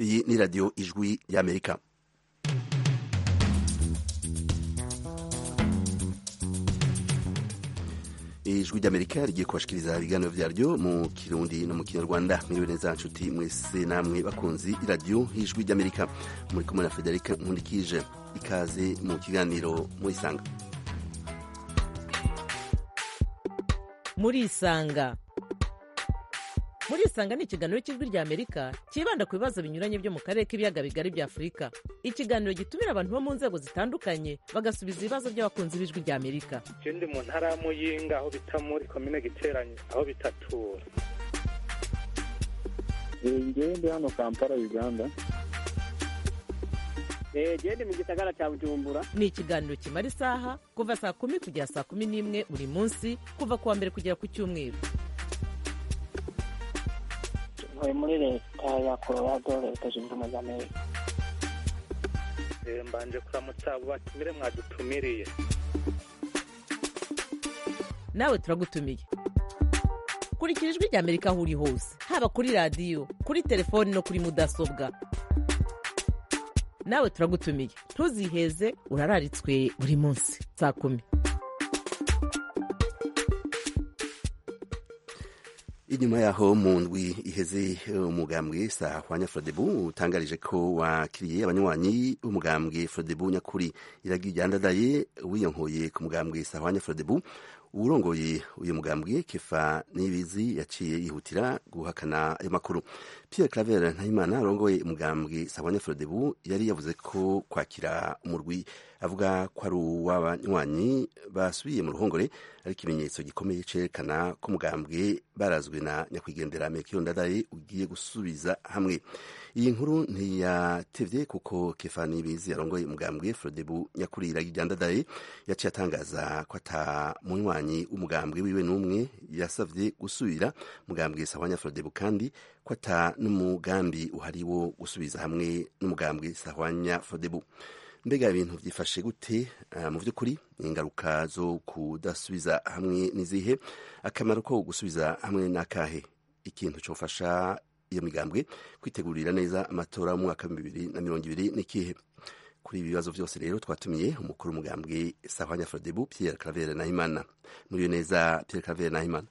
iyi ni radiyo ijwi y'amerika ijwi ry'amerika rigiye kubashikiriza ibiganiro vyaryo mu kirundi no mu kinyarwanda mwiriwe neza nshuti mwese namwe bakunzi iradiyo ijwi ry'amerika muri kumwe na federika nkundikije ikaze mu kiganiro murisanga murisanga murisanga ni ikiganiro cy'ijwi rya amerika cyibanda ku bibazo binyuranye byo mu karere k'ibiyaga bigari bya afurika ikiganiro gitumira abantu bo mu nzego zitandukanye bagasubiza ibibazo by'abakunzi b'ijwi rya amerika je ndi mu ntara ya muyinga aho bita muri komine giteranye aho bitatura ngewe ndi hano kampala uganda gende mu gisagara cya bujumbura ni ikiganiro kimara isaha kuva saa kumi kugera saa kumi n'imwe buri munsi kuva ku wa mbere kugera ku cyumweru ntuye muri leta ya colorado leta zunze ubumwe za amerika Eh, mbanje kuramutsa abo batumire mwadutumiriye nawe turagutumiye kurikira ijwi rya amerika aho uri hose haba kuri radiyo kuri telefoni no kuri mudasobwa nawe turagutumiye ntuziheze urararitswe buri munsi saa kumi inyuma yaho mu ndwi iheze umugambwe sahwanya frodebu utangarije ko wakiriye abanywanyi b'umugambwe frodebu nyakuri iragi ryandadaye wiyonkoye ku mugambwe sahwanya frodebu uwurongoye uyu mugambwe kefa nibizi yaciye yihutira guhakana ayo makuru pierre claver ntayimana arongoye umugambwe sahwanya frodebu yari yavuze ko kwakira umurwi avuga ko ari uw'abanywanyi basubiye mu ruhongore ari ikimenyetso gikomeye cerekana ko umugambwe barazwe na nyakwigendera mekiyo ndadaye ugiye gusubiza hamwe iyi nkuru ntiyatevye kuko kefani bizi yarongoye umugambwe frodebu nyakuri iragi rya ndadaye yaciye atangaza ko ata munywanyi w'umugambwe wiwe n'umwe yasavye gusubira mugambwe sahwanya frodebu kandi ko ata n'umugambi uhari wo gusubiza hamwe n'umugambwe sahwanya frodebu mbega ibintu byifashe gute uh, mu by'ukuri ingaruka zo kudasubiza hamwe n'izihe akamaro ko gusubiza hamwe n'akahe ikintu cyofasha iyo migambwe kwitegurira neza amatora y'umwaka wa bibiri na mirongo ibiri n'ikihe kuri ibi bibazo byose rero twatumiye umukuru w'umugambwe sahwanya frodebu pierre claver nahimana muriyo neza pierre claver nahimana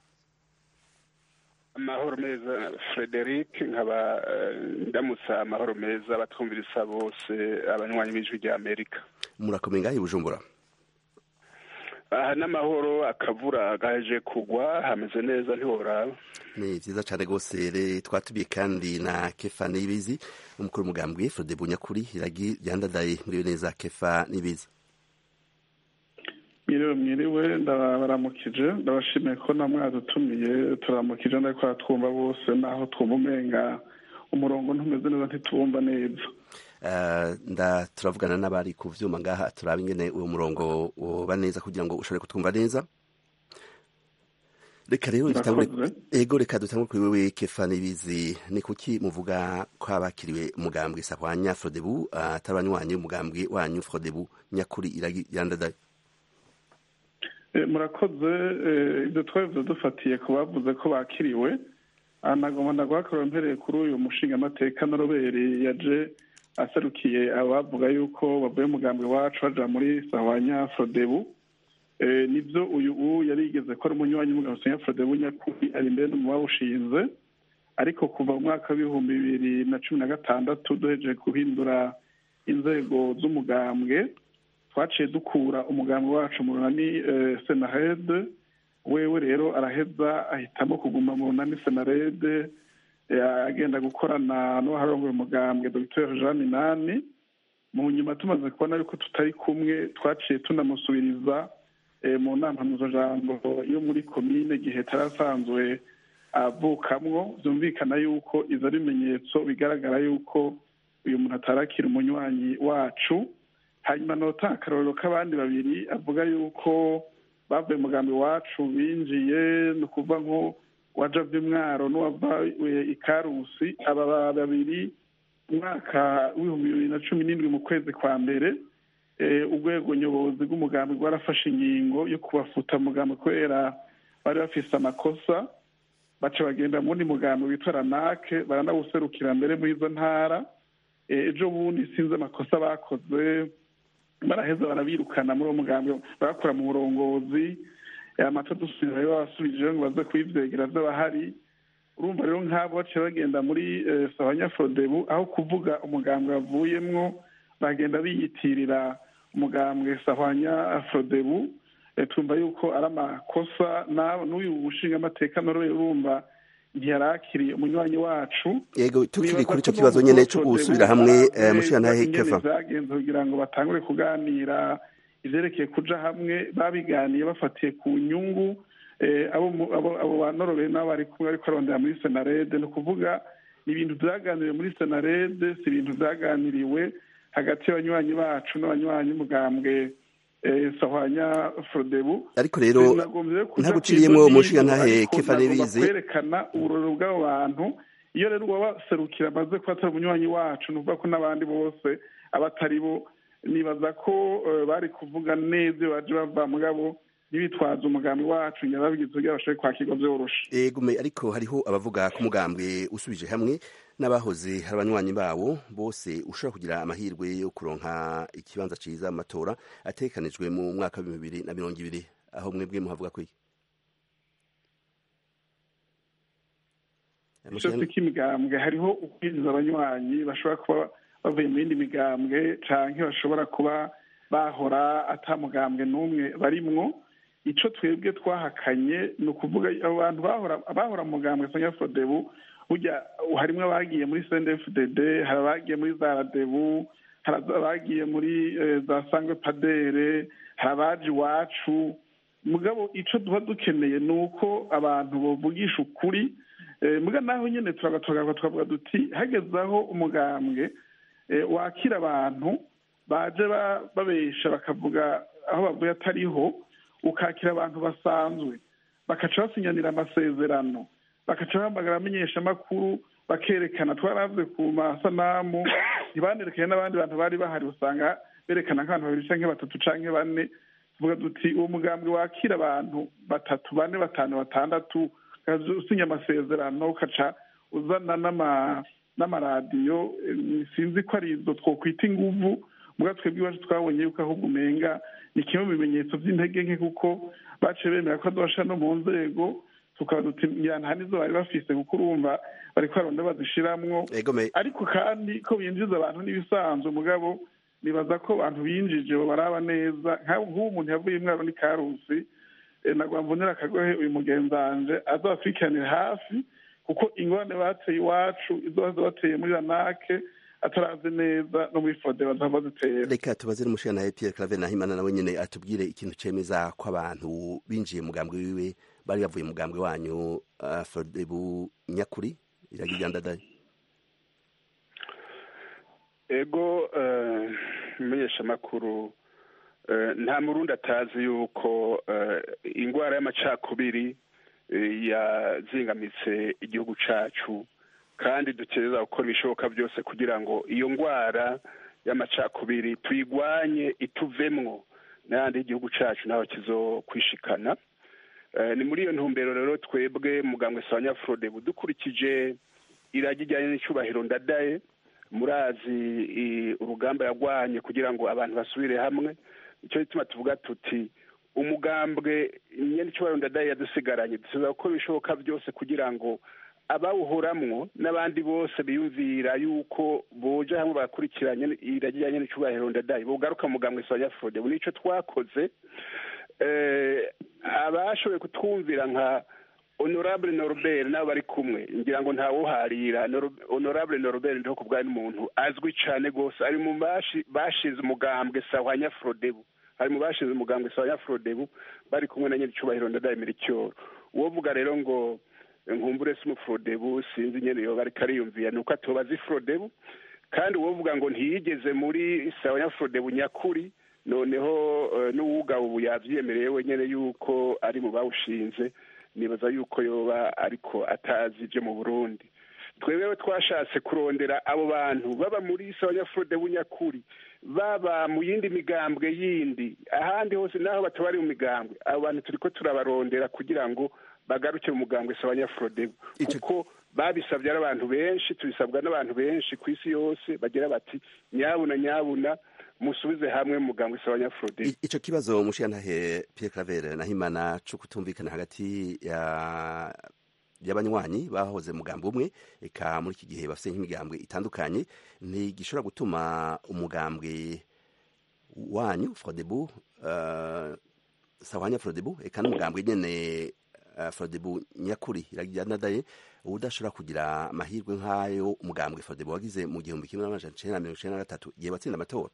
amahoro meza frederic nkaba eh, ndamutsa amahoro meza abatwumvirisa bose abanywanyi b'ijwi rya amerika murakomeye ngahe i bujumbura aha n'amahoro akavura gaje kugwa hameze neza ntiworaba ni vyiza cane rwose re twatumiye kandi na kefa nibizi umukuru w'umugambwe frodebu nyakuri iragi ryandadaye muriyo neza kefa nibizi mwiriwe mwiriwe ndabaramukije ndabashimiye ko na mwadutumiye turamukije ndako twumva bose naho twumva umenga umurongo ntumeze neza ntitubumva neza Uh, nda turavugana n'abari ku vyuma ngaha turaba ingene uwo murongo woba neza kugira ngo ushobore kutwumva neza reka rero dutangure Murakoze. ego reka dutangure kuri wewe kefa nibizi ni kuki muvuga ko abakiriwe umugambwe sahwanya frodebu atari abanywanyi umugambwe wanyu frodebu nyakuri iragi ryandadaye Eh, murakoze eh, ibyo twabivuze dufatiye ku bavuze ko bakiriwe Ah, nagomba ndaguhakorera mpereye kuri uyu mushingamateka noroberi yaje aserukiye abavuga yuko bavuye umugambwe wacu baja muri sahwanya frodebu Eh, nibyo uyu u yarigeze ko ari umunywanyi w'umugabo sahwanya frodebu nyakuri ari imbere no mu bawushinze ariko kuva mu mwaka w'ibihumbi bibiri na cumi na gatandatu duhejeje guhindura inzego z'umugambwe twaciye dukura umugambi wacu mu runani eh, senarede wewe rero araheza ahitamo kuguma mu runani senarede eh, agenda gukorana n'uwaharongoye umugambwe dr jean minani mu nyuma tumaze kubona yuko tutari kumwe twaciye tunamusubiriza eh, mu nama mpuzajambo yo muri komine gihe tarasanzwe avukamwo byumvikana yuko izo ari ibimenyetso bigaragara yuko uyu muntu atarakira umunywanyi wacu hanyuma nota akarorero k'abandi babiri avuga yuko bavuye umugambi wacu binjiye ni ukuvuga nko waja by'umwaro n'uwava ikarusi aba babiri umwaka w'ibihumbi bibiri na cumi n'indwi mu kwezi kwa mbere eh, urwego nyobozi rw'umugambi rwarafashe ingingo yo kubafuta umugambi kubera bari bafise amakosa baca bagenda mu wundi mugambi witwa ranake baranawuserukira mbere muri izo ntara ejo bundi sinzi amakosa bakoze baraheza barabirukana muri uwo mugambi barakora mu burongozi amata dusubira rero babasubije ngo baze kubivyegera vy'abahari urumva rero nk'abo baciye bagenda muri sabanyafodebu aho kuvuga umugambwe bavuyemwo bagenda biyitirira umugambwe sahwanya afrodebu tumva yuko ari amakosa n'uyu mushinga amateka noroye urumva ntiyarakiriye umunywanyi wacu yego tukiri kuri ico kibazo nyene co gusubira hamwe mushinga ntahe kefa vyagenze kugira ngo batangure kuganira ivyerekeye kuja hamwe babiganiye bafatiye ku nyungu abo banororeye nabo bari kumwe ariko arondera muri senarede ni ukuvuga ni ibintu vyaganiriwe muri senarede si ibintu vyaganiriwe hagati y'abanywanyi bacu n'abanywanyi umugambwe sahwanya frodebu ariko rero ntaguciriyemwo umushinga ntahe kefa nibizi kwerekana uburorero bw'abo bantu iyo rero uwabaserukira amaze kuba atari umunywanyi wacu ni ukuvuga ko n'abandi bose abatari bo nibaza ko bari kuvuga neza iyo baje bava mugabo ntibitwaze umugambi wacu nyababigize kugira bashobore kwakirwa vyoroshe egume ariko hariho abavuga ko umugambwe usubije hamwe n'abahoze hari abanywanyi bawo bose ushobora kugira amahirwe yo kuronka ikibanza ciza mu matora atekanijwe mu mwaka wa bibiri na mirongo ibiri aho mwebwe muhavuga ko iki cyose k'imigambwe hariho ukwinjiza abanywanyi bashobora kuba bavuye mu yindi migambwe canke bashobora kuba bahora ata mugambwe n'umwe barimwo ico twebwe twahakanye ni ukuvuga abo bantu bahora mu mugambwe sanya fodebu burya harimwo abagiye muri cndfdd hari abagiye muri za radebu hari abagiye muri za sangwe padere hari abaje iwacu mugabo ico duba dukeneye ni uko abantu bovugisha ukuri muga naho nyene turagatogaga twavuga duti hageze aho umugambwe wakira abantu baje babesha bakavuga aho bavuye atariho ukakira abantu basanzwe bakaca basinyanira amasezerano bakaca bahamagara amenyeshamakuru bakerekana twaravuze ku masanamu ntibanerekanye n'abandi bantu bari bahari usanga berekana nk'abantu babiri canke batatu canke bane tuvuga duti uwo mugambwe wakira abantu batatu bane batanu batandatu usinya amasezerano ukaca uzana n'amaradiyo sinzi ko ari izo twokwita inguvu muga twebwe iwacu twabonye yuko ahubwo umenga ni kimwe mu bimenyetso by'intege nke kuko baciye bemera ko adobasha no mu nzego tukaba duti nta nizo bari bafise kuko urumva bariko baronda bazishiramwo ariko kandi ko binjiza abantu n'ibisanzwe mugabo nibaza ko abantu binjije baraba neza nk'ubu umuntu yavuye imwaro ni karusi nagwa mvunira akagohe uyu mugenzanje azabakurikiranire hafi kuko ingorane bateye iwacu izo baza bateye muri ranake atarazi neza no muri fode bazaba bazitera reka tubaze n'umushinga nawe Pierre Claver Nahimana nawe nyene atubwire ikintu cemeza ko abantu binjiye mugambwe wiwe bari bavuye mugambwe wanyu uh, Fodebu nyakuri iragijandadaye ego menyesha makuru nta murundi atazi yuko ingwara y'amacakubiri yazingamitse igihugu cacu kandi dukereza gukora ibishoboka byose kugira ngo iyo ndwara y'amacakubiri tuyigwanye ituvemwo n'ayandi y'igihugu cacu naho kizokwishikana ni muri iyo ntumbero rero twebwe mugambwe sawanyafurode dukurikije iragi ijyanye n'icyubahiro ndadaye murazi urugamba yagwanye kugira ngo abantu basubire hamwe nicyo gituma tuvuga tuti umugambwe nyine icyubahiro ndadaye yadusigaranye dusigaye gukora ibishoboka byose kugira ngo abawuhoramwo n'abandi bose biyumvira yuko boja hamwe bakurikiranye irajyanye n'icyubahiro ndadaye bogaruka mugambwe sawanyafurode ubu nicyo twakoze abashoboye kutwumvira nka honorable norbert nabo bari kumwe ngira ngo ntawuharira honorable norbert ndiho ku bwari n'umuntu azwi cyane rwose ari mu bashize umugambwe sawanya frodebu ari mu bashize umugambwe sawanya frodebu bari kumwe na nyir'icyubahiro ndadaye miricyoro uwo vuga rero ngo nkumbure si umufrodebu sinzi nyene yoba ariko ariyumvira ni uko atoba azi frodebu kandi uwo vuga ngo ntiyigeze muri sawanya frodebu nyakuri noneho n'uwugabo ubu yavyemereye wenyene yuko ari mu bawushinze nibaza yuko yoba ariko atazi ibyo mu burundi twewewe twashatse kurondera abo bantu baba muri sawanyafurode bunyakuri baba mu yindi migambwe yindi ahandi hose naho batabari mu migambwe abo bantu turiko turabarondera kugira ngo bagaruke mu mugambwe sawanyafurode kuko babisabye ari abantu benshi tubisabwa n'abantu benshi ku isi yose bagira bati nyabuna nyabuna musubize hamwe muganga usaba nyafurode I- ico kibazo mushiyantahe Pierre Claver na Himana co kutumvikana hagati ya y'abanywanyi bahoze mugambo umwe eka muri iki gihe bafite nk'imigambwe itandukanye ntigishobora gutuma umugambwe wanyu Frodebu uh, sawanya Frodebu eka n'umugambwe nyene uh, Frodebu nyakuri iragiranadaye udashobora kugira amahirwe nk'ayo umugambwe Frodebu wagize mu gihumbi kimwe n'amajana icenda na mirongo icenda na gatatu igihe watsinda amatora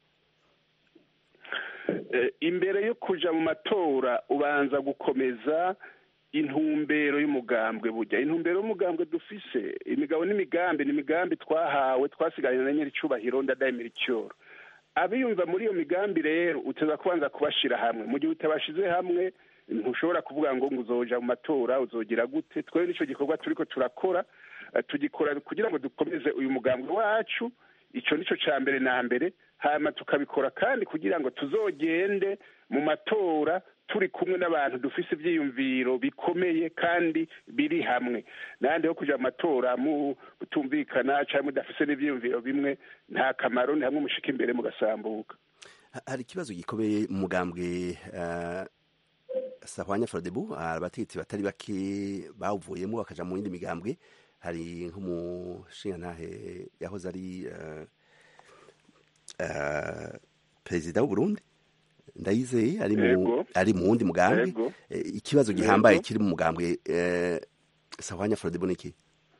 Eh, imbere yo kuja mu matora ubanza gukomeza intumbero y'umugambwe burya intumbero y'umugambwe dufise imigabo n'imigambi ni imigambi twahawe twasiganye na nyiricubahiro ndadayimira icyoro abiyumva muri iyo migambi rero uteza kubanza kubashira hamwe mu gihe utabashize hamwe ntushobora kuvuga ngo ngo uzoja mu matora uzogira gute twebwe nicyo gikorwa turiko turakora eh, tugikora kugira ngo dukomeze uyu mugambwe wacu ico nico ca mbere na mbere hama tukabikora kandi kugira ngo tuzogende mu matora turi kumwe n'abantu dufise ivyiyumviro bikomeye kandi biri hamwe nandi ho kuja mu matora mutumvikana canke mudafise n'ivyiyumviro bimwe nta kamaro ni hamwe mushika imbere mugasambuka Ha- hari ikibazo gikomeye mu mugambwe uh, sahwanya frodebu abategetsi batari bake bawuvuyemo bakaja mu yindi migambwe hari nk'umushingantahe yahoze ari uh, uh, perezida w'uburundi ndayizeye ari mu Yego. ari mu wundi mugambwe Yego. Eh, ikibazo gihambaye Yego. kiri mu mugambwe eh, sahwanya frodebu niki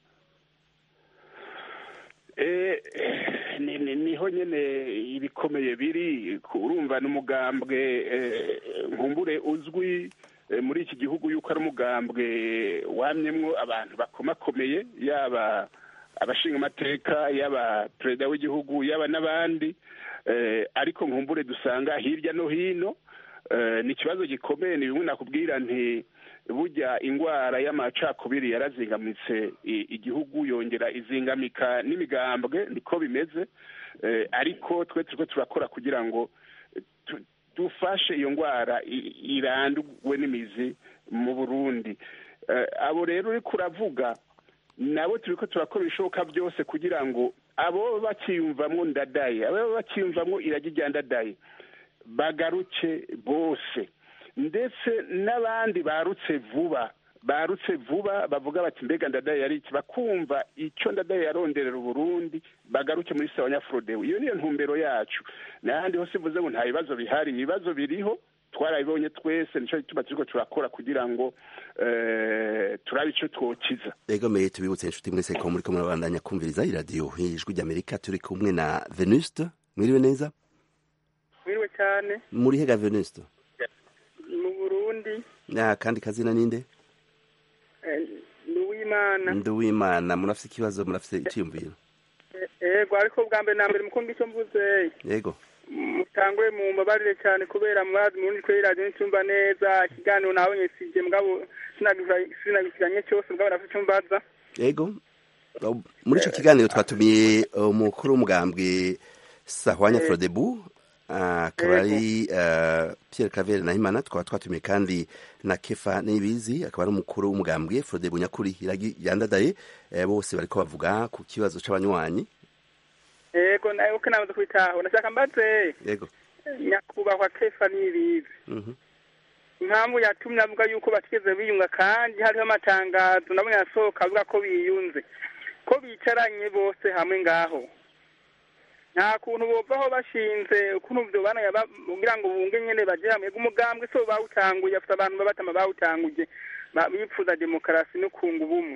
Eh, ni- ni- niho nyene ibikomeye biri ku- urumva n'umugambwe eh, nkumbure uzwi eh, muri iki gihugu yuko ari umugambwe wamyemwo abantu bakomakomeye yaba abashinga amateka yaba perezida w'igihugu yaba n'abandi eh, ariko nkumbure dusanga hirya no hino eh, ni ikibazo gikomeye ni bimwe nakubwira nti burya ingwara y'amacakubiri yarazingamitse i- igihugu yongera izingamika n'imigambwe niko bimeze eh, ariko twe turiko turakora kugira ngo tu- dufashe iyo ngwara i- irandurwe n'imizi mu burundi Eh, abo rero uriko uravuga nabo turiko turakora ibishoboka byose kugira ngo abo bakiyumvamwo ndadaye abo bakiyumvamwo iragi rya ndadaye bagaruke bose ndetse n'abandi barutse vuba barutse vuba bavuga bati mbega ndadaye yari iki bakumva icyo ndadaye yaronderera uburundi bagaruke muri sawa nyafurodewe iyo niyo ntumbero yacu n'ahandi hose mvuze ngo nta bibazo bihari ibibazo biriho twarabibonye twese nicyo gituma turiko turakora kugira ngo eh, turabe icyo twokiza egomeye tubibutse inshuti mwese ko muriko murabandanya kumviriza iradiyo ijwi ry'amerika turi kumwe na venuste mwiriwe neza mwiriwe cyane muri hega venuste mu burundi na kandi kazina ninde eh, ni uwimana ndi uwimana murafise ikibazo murafise iciyumviro yego ariko bwa mbere na mbere mukumva icyo mvuze yego mutangwe mu mbabarire cyane kubera murazi murundi kuri radiyo nticyumva neza ikiganiro nabonye sije mugabo sinagikiranye cyose mugabo nafite icyo mbaza yego Oh, muri ico kiganiro twatumiye umukuru w'umugambwe sahwanya frodebu akaba ari uh, pierre cavere na himana twaba twatumiye kandi na kefa nibizi akaba ari umukuru w'umugambwe frodebu nyakuri iragi yandadaye eh, bose bariko bavuga ku kibazo c'abanywanyi yego nawe uko namaze kubitaho nashaka mbaze yego nyakubahwa kefa n'ibizi Mhm. impamvu yatumye avuga yuko batigeze biyunga kandi hariho amatangazo nabonye asohoka avuga ko biyunze ko bicaranye bose hamwe ngaho nta kuntu bovaho bashinze ukuntu vyobana kugira ngo bunge nyene baje hamwe umugambwe so bawutanguye afite abantu babatama bawutanguje ba- bipfuza demokarasi no kunga ubumwe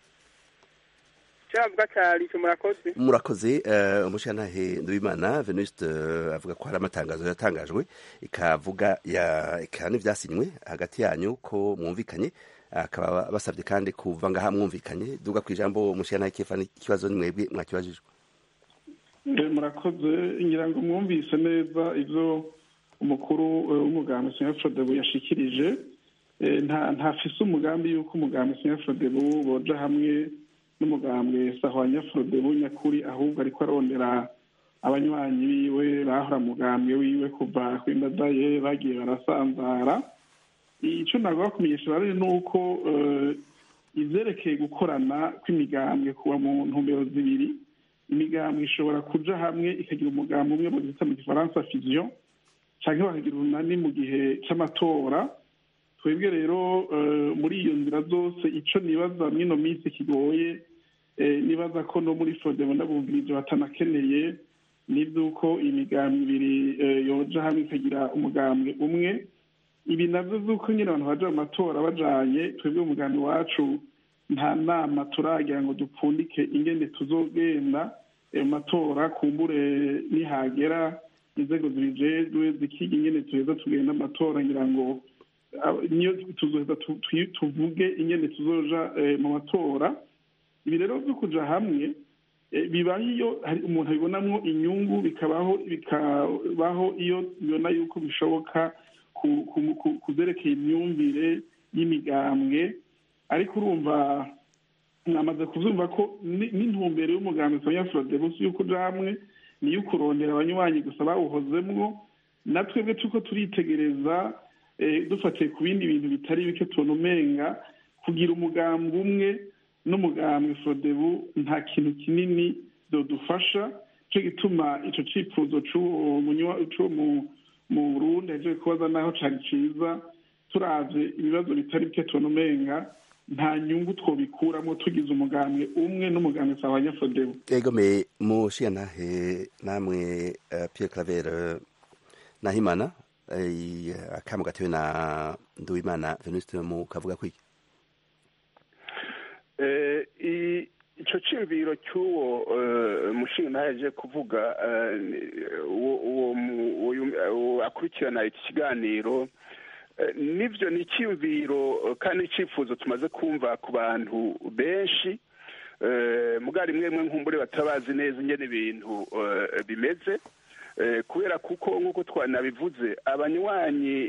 cyavuga cyari ico murakoze murakoze uh, umushantahe nduwimana venuste uh, avuga ko hari amatangazo yatangajwe ikavuga ya ika n'ivyasinywe hagati yanyu ko mwumvikanye akaba basabye kandi kuva ngaha mwumvikanye duga ku ijambo umushantahe kefa ikibazo ni mwebwe mwakibajijwe Eh, murakoze ngira ngo mwumvise neza ibyo umukuru eh, w'umugambi sinya frodebu yashikirije Eh, nta ntafise umugambi yuko umugambi sinya frodebu boja hamwe n'umugambi sahwanya frodebu nyakuri ahubwo ariko arondera abanywanyi biwe bahora mugambwe wiwe kuva kwindadaye bagiye barasanzara ico nagomba kumenyesha rero ni uko eh, ivyerekeye gukorana kw'imigambwe kuba mu ntumbero zibiri imigambwe ishobora kuja hamwe ikagira umugambi umwe bazita mu gifaransa fusion canke bakagira urunani mu gihe c'amatora twebwe rero eh, muri iyo nzira zose ico nibaza mw'ino minsi kigoye eh, nibaza ko no muri fodebo ndabumvirije batanakeneye n'ivyuko imigambi ibiri eh, yoja hamwe ikagira umugambwe umwe ibi navyo vy'uko nyine abantu baja mu matora bajanye twebwe umugambi wacu nta nama turagira ngo dupfundike ingene tuzogenda ayo matora kumbure nihagera inzego zibijejwe zikiga ingene tuheza tugenda amatora ngira ngo abo- niyo tuzoheza tu- tu- tuvuge ingene tuzoja eh, mu matora ibi rero vyo kuja hamwe eh, bibaho iyo hari umuntu abibonamwo inyungu bikabaho bikabaho iyo bibona yuko bishoboka ku- ku- ku- kuzerekeye imyumvire y'imigambwe ariko urumva mwamaze kuvyumva ko ni- n'intumbero y'umugambi sonya frodebusi y'uko uja hamwe niyo ukurondera abanywanyi gusa bawuhozemwo na twebwe turiko turitegereza eh, dufatiye ku bindi bintu bitari bike tubona umenga kugira umugambi umwe n'umugambi frodebu nta kintu kinini dodufasha co gituma ico cifuzo c'uwo munywa- c'uwo mu- mu burundi ahejeje kubaza naho cari ciza turavye ibibazo bitari bike tubona umenga nta nyungu twobikuramo tugize umugambwe umwe n'umugambwe sawa nyafodebu ego me mushiyantahe namwe eh, Pierre Claver eh, Nahimana eh, akamu gatewe na Nduwimana Venuste mu kavuga kwiki Eh, i- ico ciyumviro cy'uwo eh, mushinga naje kuvuga eh, ni- uwo uwo mu- uyu- uwo akurikirana iki kiganiro eh, nivyo ni icyiyumviro eh, kandi icifuzo tumaze kumva ku bantu benshi eh, muga rimwe rimwe nkumbure batabazi neza ingene ibintu eh, bimeze Eh, kubera kuko nk'uko twanabivuze abanywanyi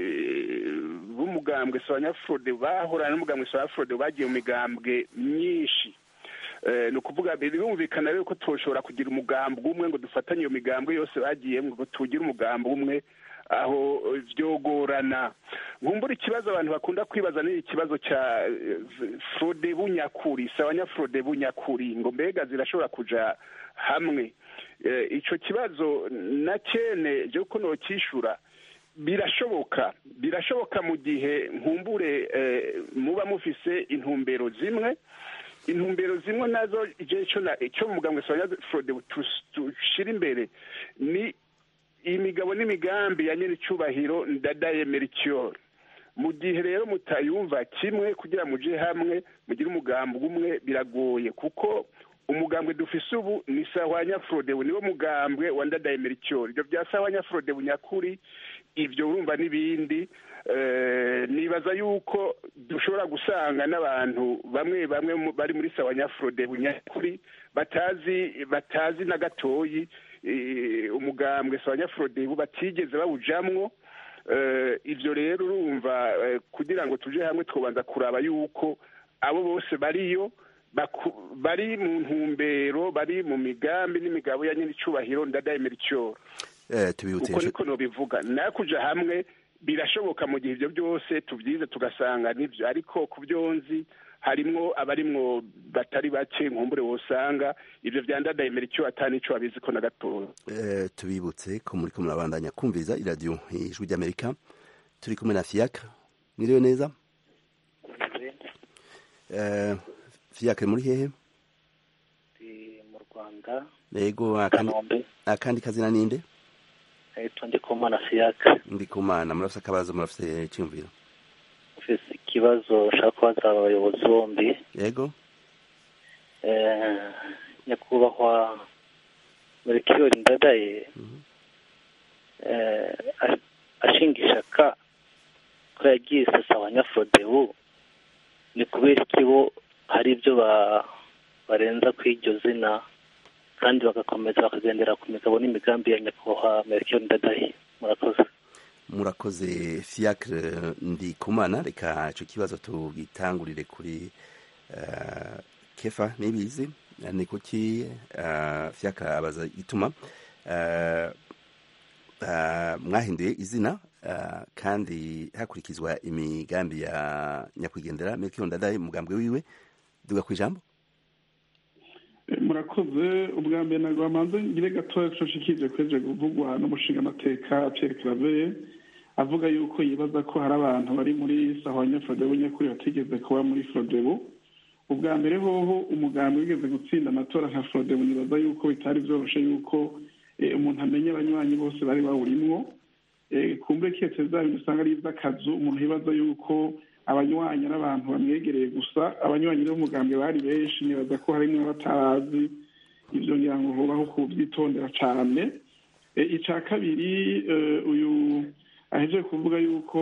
eh, b'umugambwe sabanyafurode bahorana n'umugambwe sabanyafurode bagiye mu migambwe myinshi Eh, ni ukuvuga birumvikana rero ko toshobora kugira umugambi umwe ngo dufatanye iyo migambwe yose bagiyemo ngo tugire umugambi umwe aho eh, vyogorana nkumbura ikibazo abantu bakunda kwibaza ni ikibazo ca eh, frode bunyakuri sabanyafurode bunyakuri ngo mbega zirashobora kuja hamwe Eh, ico kibazo na cene je ko nokishura birashoboka birashoboka mu gihe nkumbure eh, muba mufise intumbero zimwe intumbero zimwe nazo je ico na icyo mugambwe sonya frode tushira imbere ni imigabo n'imigambi ya nyene icubahiro ndadaye mericure mu gihe rero mutayumva kimwe kugira muje hamwe mugire umugambi umwe biragoye kuko umugambwe dufise ubu ni sahwanya frode niwo mugambwe wa ndadaye mericure ibyo bya sahwanya frode bunyakuri ibyo urumva n'ibindi eh, nibaza yuko dushobora gusanga n'abantu bamwe bamwe mu- bari muri sawanya frode bunyakuri batazi batazi na gatoyi eh, umugambwe sawanya frode bu batigeze bawujamwo eh, ivyo rero urumva eh, kugira ngo tuje hamwe twobanza kuraba yuko abo bose bariyo baku- bari mu ntumbero bari mu migambi n'imigabo ya nyine icubahiro ndadaye mericure eh, tubibutse uko inshu- niko nobivuga nayo kuja hamwe birashoboka mu gihe ivyo byose tuvyize tugasanga nivyo ariko ku vyonzi harimwo abarimwo batari bake nkumbure wosanga ivyo vyandadaye mericure ata nico babiziko na gatoya eh, tubibutse ko muriko murabandanya kumviriza iradiyo ijwi ry'Amerika turi kumwe na Fiacre mwiriwe neza eh, Fiacre muri hehe ndi mu rwanda yego akandi, kanombe akandi kazina ninde ahitwa ndikumana siyaka ndikumana murafise akabazo murafise iciyumviro ufise ikibazo nshaka kubaza abayobozi bombi yego Eh, nyakubahwa melchior ndadaye eh, ash- ashinga ishaka ko yagiye sasa abanyafodebu ni kubera iki bo hari ibyo ba- barenza ku iryo zina kandi bagakomeza bakagendera ku migabo n'imigambi ya nyakubahwa melchior ndadaye murakoze murakoze Fiacre ndikumana reka ico kibazo tugitangurire kuri eh, kefa nibizi ni kuki uh, Fiacre abaza ituma uh, ah, mwahinduye izina ah, kandi hakurikizwa imigambi ya nyakwigendera Melchior Ndadaye umugambwe wiwe duga ku ijambo Eh, murakoze ubwa mbere ntabwo bamanze ngire gatoya coshikije kweje kuvugwa n'umushinga amateka Pierre Claver avuga yuko yibaza ko hari abantu bari muri sahwanya Frodebu nyakuri batigeze kuba muri Frodebu ubwa mbere hoho umugambi wigeze gutsinda amatora nka Frodebu nibaza yuko bitari vyoroshe yuko eh, umuntu amenya abanywanyi bose bari bawurimwo eh, kumbe kiyetse za bintu usanga ari ivy'akazu umuntu yibaza yuko abanywanyi n'abantu bamwegereye gusa abanywanyi b'umugambwe bari benshi nibaza ko harimwo batazi ivyo ngira ngo hobaho kuvyitondera cane e, ica kabiri eh, uyu ahejeje kuvuga yuko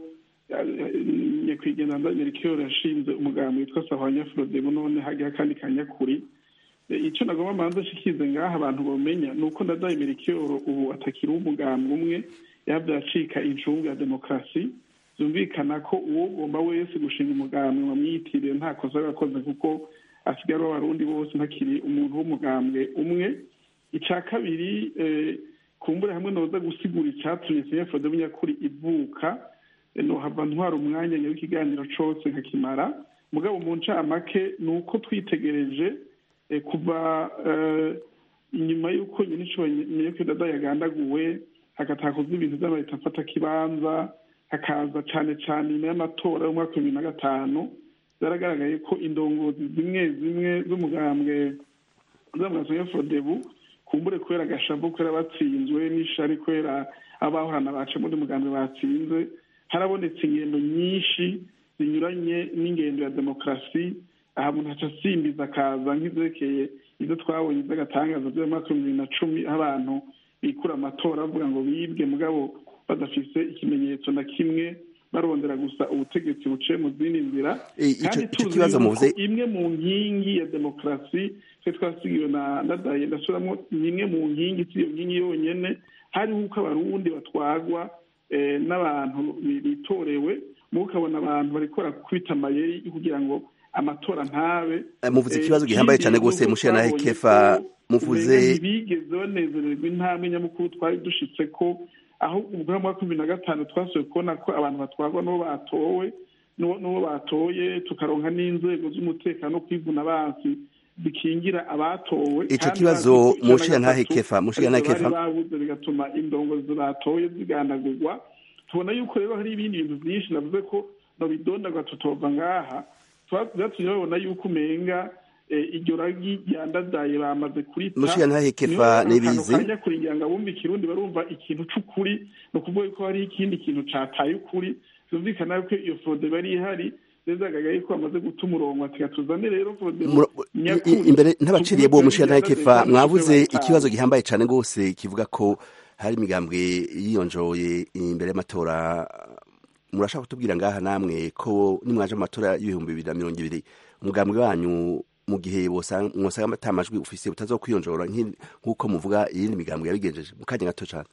nyakwigendera ndanyerikiyoro yashinze umugambi witwa sahwanya frodebu none hagiye akandi kanyakuri E, ico nagomba manza shikize ngaha abantu bomenya ni uko ndadaye merikiyoro ubu atakiri umugambi umwe yavyo acika incungu ya demokarasi byumvikana ko uwo ugomba wese gushinga umugambi wamwitiriye nta kosa yakoze kuko asigaye ari abarundi bose ntakiri umuntu w'umugambwe umwe ica kabiri eh, kumbure hamwe noza gusigura icatumye sinyafode bunyakuri ivuka eh, nohava ntwara umwanya nyawe ikiganiro cose nkakimara mugabo mu ncamake ni uko twitegereje eh, kuva eh, inyuma y'uko nyine inshuro nyine dada yagandaguwe hagatakozwa ibintu by'amaleta mfata kibanza hakaza cane cane nyuma y'amatora y'umwaka wa bibiri na gatanu byaragaragaye ko indongozi zimwe zimwe z'umugambwe z'amaraso ya fodebu kumbure kubera agashavu kubera batsinzwe n'ishari kubera abahorana baca muri mugambwe batsinze harabonetse ingendo nyinshi zinyuranye n'ingendo ya demokarasi aha muntu haca asimbiza akaza nk'ivyerekeye ivyo twabonye vy'agatangazo vy'umwaka w'ibihumbi bibiri na cumi aho abantu bikura amatora bavuga ngo bibwe mugabo badafise ikimenyetso na kimwe barondera gusa ubutegetsi buciye mu zindi nzira Eh, ico- kandi ico tuzi kibazo yuko muvuze imwe mu nkingi ya demokarasi twe twasigiwe na ndadaye ndasubiramo ni imwe mu nkingi si iyo nkingi yonyene hariho uko abarundi batwagwa eh, n'abantu bi- bitorewe mu ukabona abantu bariko barakubita amayeri kugira ngo amatora ntabe Eh, muvuze Eh, ikibazo gihambaye cane ikindi gose nuko mushira nahe twabonye kefa ko muvuze umenga ntibigeze banezererwa intambwe nyamukuru twari dushitse ko aho ubwo mu mwaka bibiri na gatanu twasuye kubona ko abantu batwarwa n'uwo batowe n'uwo n'uwo batoye tukaronka n'inzego z'umutekano no kwivuna abansi bikingira abatowe Ico kandi kibazo bazi ko ijana mushira na ntahe gatatu kefa mushira ntahe arizo kefa bari babuze bigatuma indongozi batoye zigandagurwa tubona yuko rero hari ibindi bintu byinshi navuze ko nobidondagwa tutova ngaha Twa- vyatumye babona yuko umenga eh, iryo ragi ryandadaye bamaze kurita mushira ntahe kefa nibizi kanya kuringira ngo abumva ikirundi barumva ikintu c'ukuri ni ukuvuga yuko hari ikindi kintu cataye ukuri vyumvikana yuko iyo frode bari ihari zezagagaye ko bamaze guta umurongo ati gatuzane rero frode Muro- i- i- imbere ntabaciriye bo mushira ntahe kefa mwavuze ikibazo gihambaye cane gose kivuga ko hari imigambwe yiyonjoye imbere y'amatora murashaka kutubwira ngaha namwe ko nimwaje mu matora y'ibihumbi bibiri na mirongo ibiri umugambwe wanyu mu gihe bosa- mwosanga ata majwi ufise butazokwiyonjora nk'i- nk'uko muvuga iyindi migambwe yabigenjeje mu kanya gato cane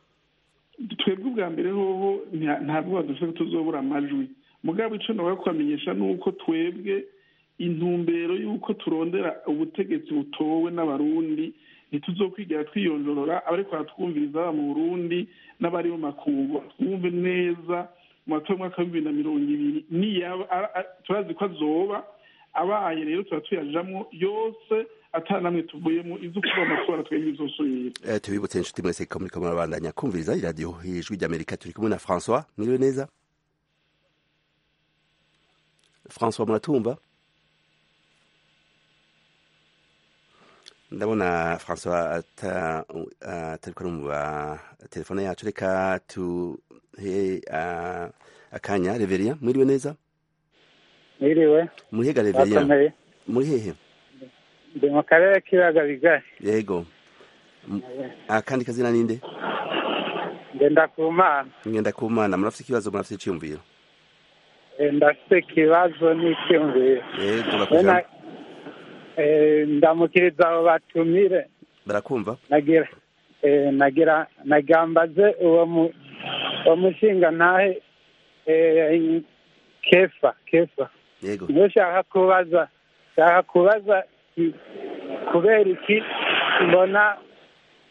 twebwe ubwa mbere hoho nta- ntabwo badufite ko tuzobura amajwi mugabo ico nawe kubamenyesha ni uko twebwe intumbero y'uko turondera ubutegetsi butowe n'abarundi ntituzokwigira twiyonjorora abariko baratwumviriza baba mu burundi n'abari mu makungu twumve neza mu matora y'umwaka wa bibiri na mirongo ibiri niyaba a- a- turazi ko azoba abaye rero tuba tuyajamwo yose ata namwe tuvuyemo izo kuba amatora twebwe izosubira Eh, tubibutse inshuti mwese ko muriko murabandanya kumviriza iradiyo ijwi ry'amerika turi kumwe na françois mwiriwe neza françois muratumva ndabona françois ata- atariko arumva telefone yacu reka tuhe ah, akanya reveria mwiriwe neza Mwiriwe, murihiga reveria bakomeye. muri hehe Ndi mu karere k'ibiyaga bigari. yego M- akandi kazina ninde Ngenda ku mana. ngenda ku mana murafite ikibazo murafite iciyumviro Eh, Ndafite ikibazo n'icyumviro. yego Wena, bakujambo eh, ndamukiriza abo batumire. barakumva Nagira eh, nagira nagambaze uwo mu uwo mushinga ntahe eh, kefa kefa yego niyo shaka kubaza shaka kubaza i- kubera iki mbona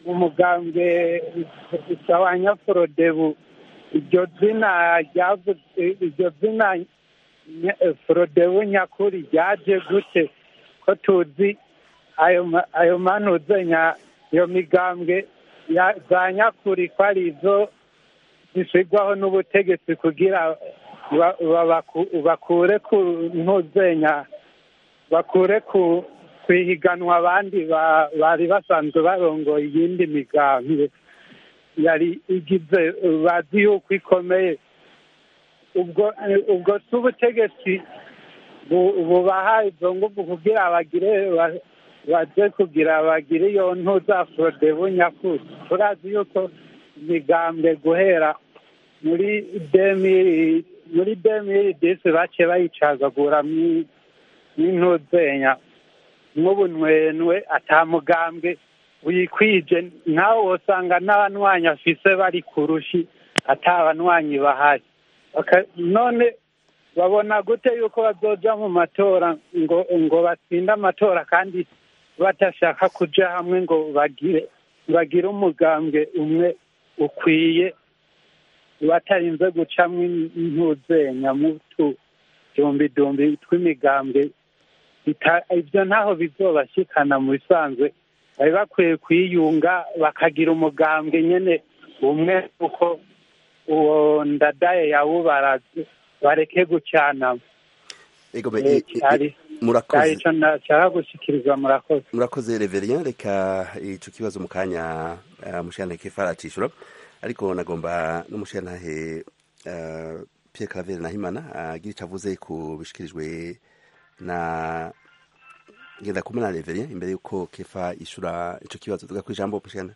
mu mugambwe wa nyaforodebu iryo zina ryavuze iryo zina nya- forodebu nyakuri ryaje gute ko tuzi ayo ma- ayo manuze nya iyo migambwe ya- za nyakuri ko ari izo zishyirwaho n'ubutegetsi kugira ba- ba- baku- bakure ku ntuzenya bakure ku kwihiganwa abandi ba- bari basanzwe barongoye iyindi migambwe yari igize bazi yuko ikomeye ubwo ubwo si ubutegetsi bu- bubaha izo nguvu kugira bagire ba- baje kugira bagire iyo ntuza forodebu nyakuri turazi yuko imigambwe guhera muri demiri muri demiri disi bace bayicagagura mi- n'intuzenya nk'ubunwenwe atamugambwe wikwije nawe wosanga n'abanywanyi afise bari ku rushi atabanywanyi bahari Baka- none babona gute yuko bazoja mu matora ngo ngo batsinde amatora kandi badashaka kuja hamwe ngo bagire bagire umugambwe umwe ukwiye batarinze gucamwo intuzenya mu tudumbidumbi tw'imigambwe bita- ibyo ntaho bizobashikana mu bisanzwe bari bakwiye kwiyunga bakagira umugambwe nyene umwe kuko uwo ndadaye yawubaraze bareke gucanamo ego me- Eh, i- i- cyari cyari murakoze ico nashaka gushikiriza murakoze murakoze reverien reka ico kibazo mu kanya uh, mushana kefa aracishura ariko nagomba n'umushantahe uh, Pierre Claver Nahimana agira ico avuze ku bishikirijwe na ngenda kumena reverien imbere yuko kefa ishura ico kibazo tuga kwijambo mushana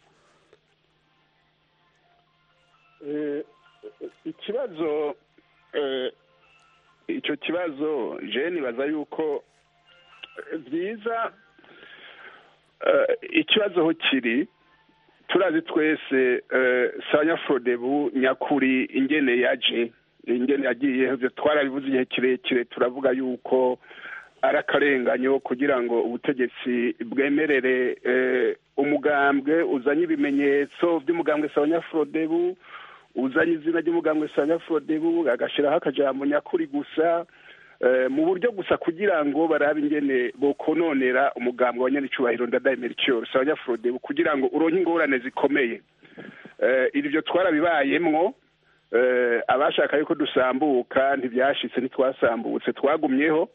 Eh, ikibazo eh, icyo kibazo je nibaza yuko eh, byiza eh, ikibazo ho kiri turazi twese eh, sanyafodebu nyakuri ingene yaje ingene yagiye ivyo twarabivuze igihe kirekire turavuga yuko ari akarenganyo kugira ngo ubutegetsi bwemerere eh, umugambwe uzanye ibimenyetso by'umugambwe sanyafodebu uzanye izina ry'umugambwe sanyafodebu agashyiraho akajambo nyakuri gusa eh, mu buryo gusa kugira ngo barabe ingene bokononera umugambwe wa nyanicubahiro ndadaye melchior sanyafodebu kugira ngo uronke ingorane zikomeye eh, ibyo twarabibayemwo eh, abashaka yuko dusambuka ntibyashitse ntitwasambutse twagumyeho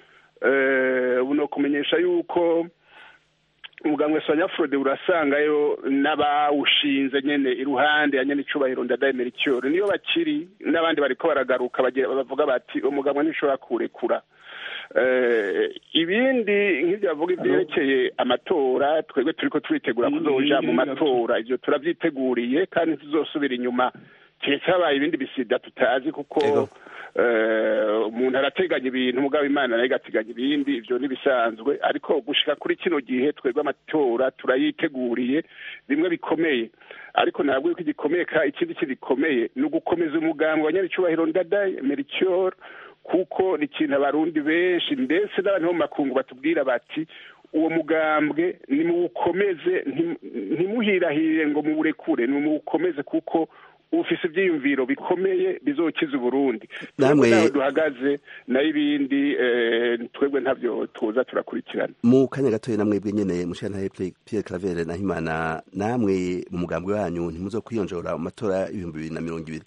eh, ubu ni ukumenyesha yuko umuganga wa nyafurode urasangayo n'abawushinze nyene iruhande ya nyene icubahiro ndadaye melchior niyo bakiri n'abandi bariko baragaruka bagira bavuga bati umuganga ntishobora kurekura eh, ibindi nk'ibyo bavuga ibyerekeye amatora twebwe turiko turitegura kuzoja mu matora ivyo turavyiteguriye kandi ntituzosubira inyuma keretse habaye ibindi bisida tutazi kuko Ego. eh, umuntu arateganya ibintu mugabo imana nayo igateganya ibindi ivyo ntibisanzwe ariko gushika kuri kino gihe twebwe amatora turayiteguriye bimwe bikomeye ariko ntabwo yuko igikomeye ka ikindi kigikomeye ni ugukomeza umugambi wa nyaricubahiro ndadaye melchior kuko ni ikintu abarundi benshi ndetse n'abantu bo mu makungu batubwira bati uwo mugambwe nimuwukomeze ntim- ntimuhirahire ngo muwurekure nimuwukomeze kuko ufise ivyiyumviro bikomeye bizokiza uburundi Namwe- naho duhagaze nayo ibindi eh, twebwe ntavyo tuza turakurikirana mu kanya gatoya namwe bwe nyene mushantahe Pierre Claver Nahimana namwe mu mugambwe wanyu ntimuzokwiyonjora mu matora y'ibihumbi bibiri na mirongo ibiri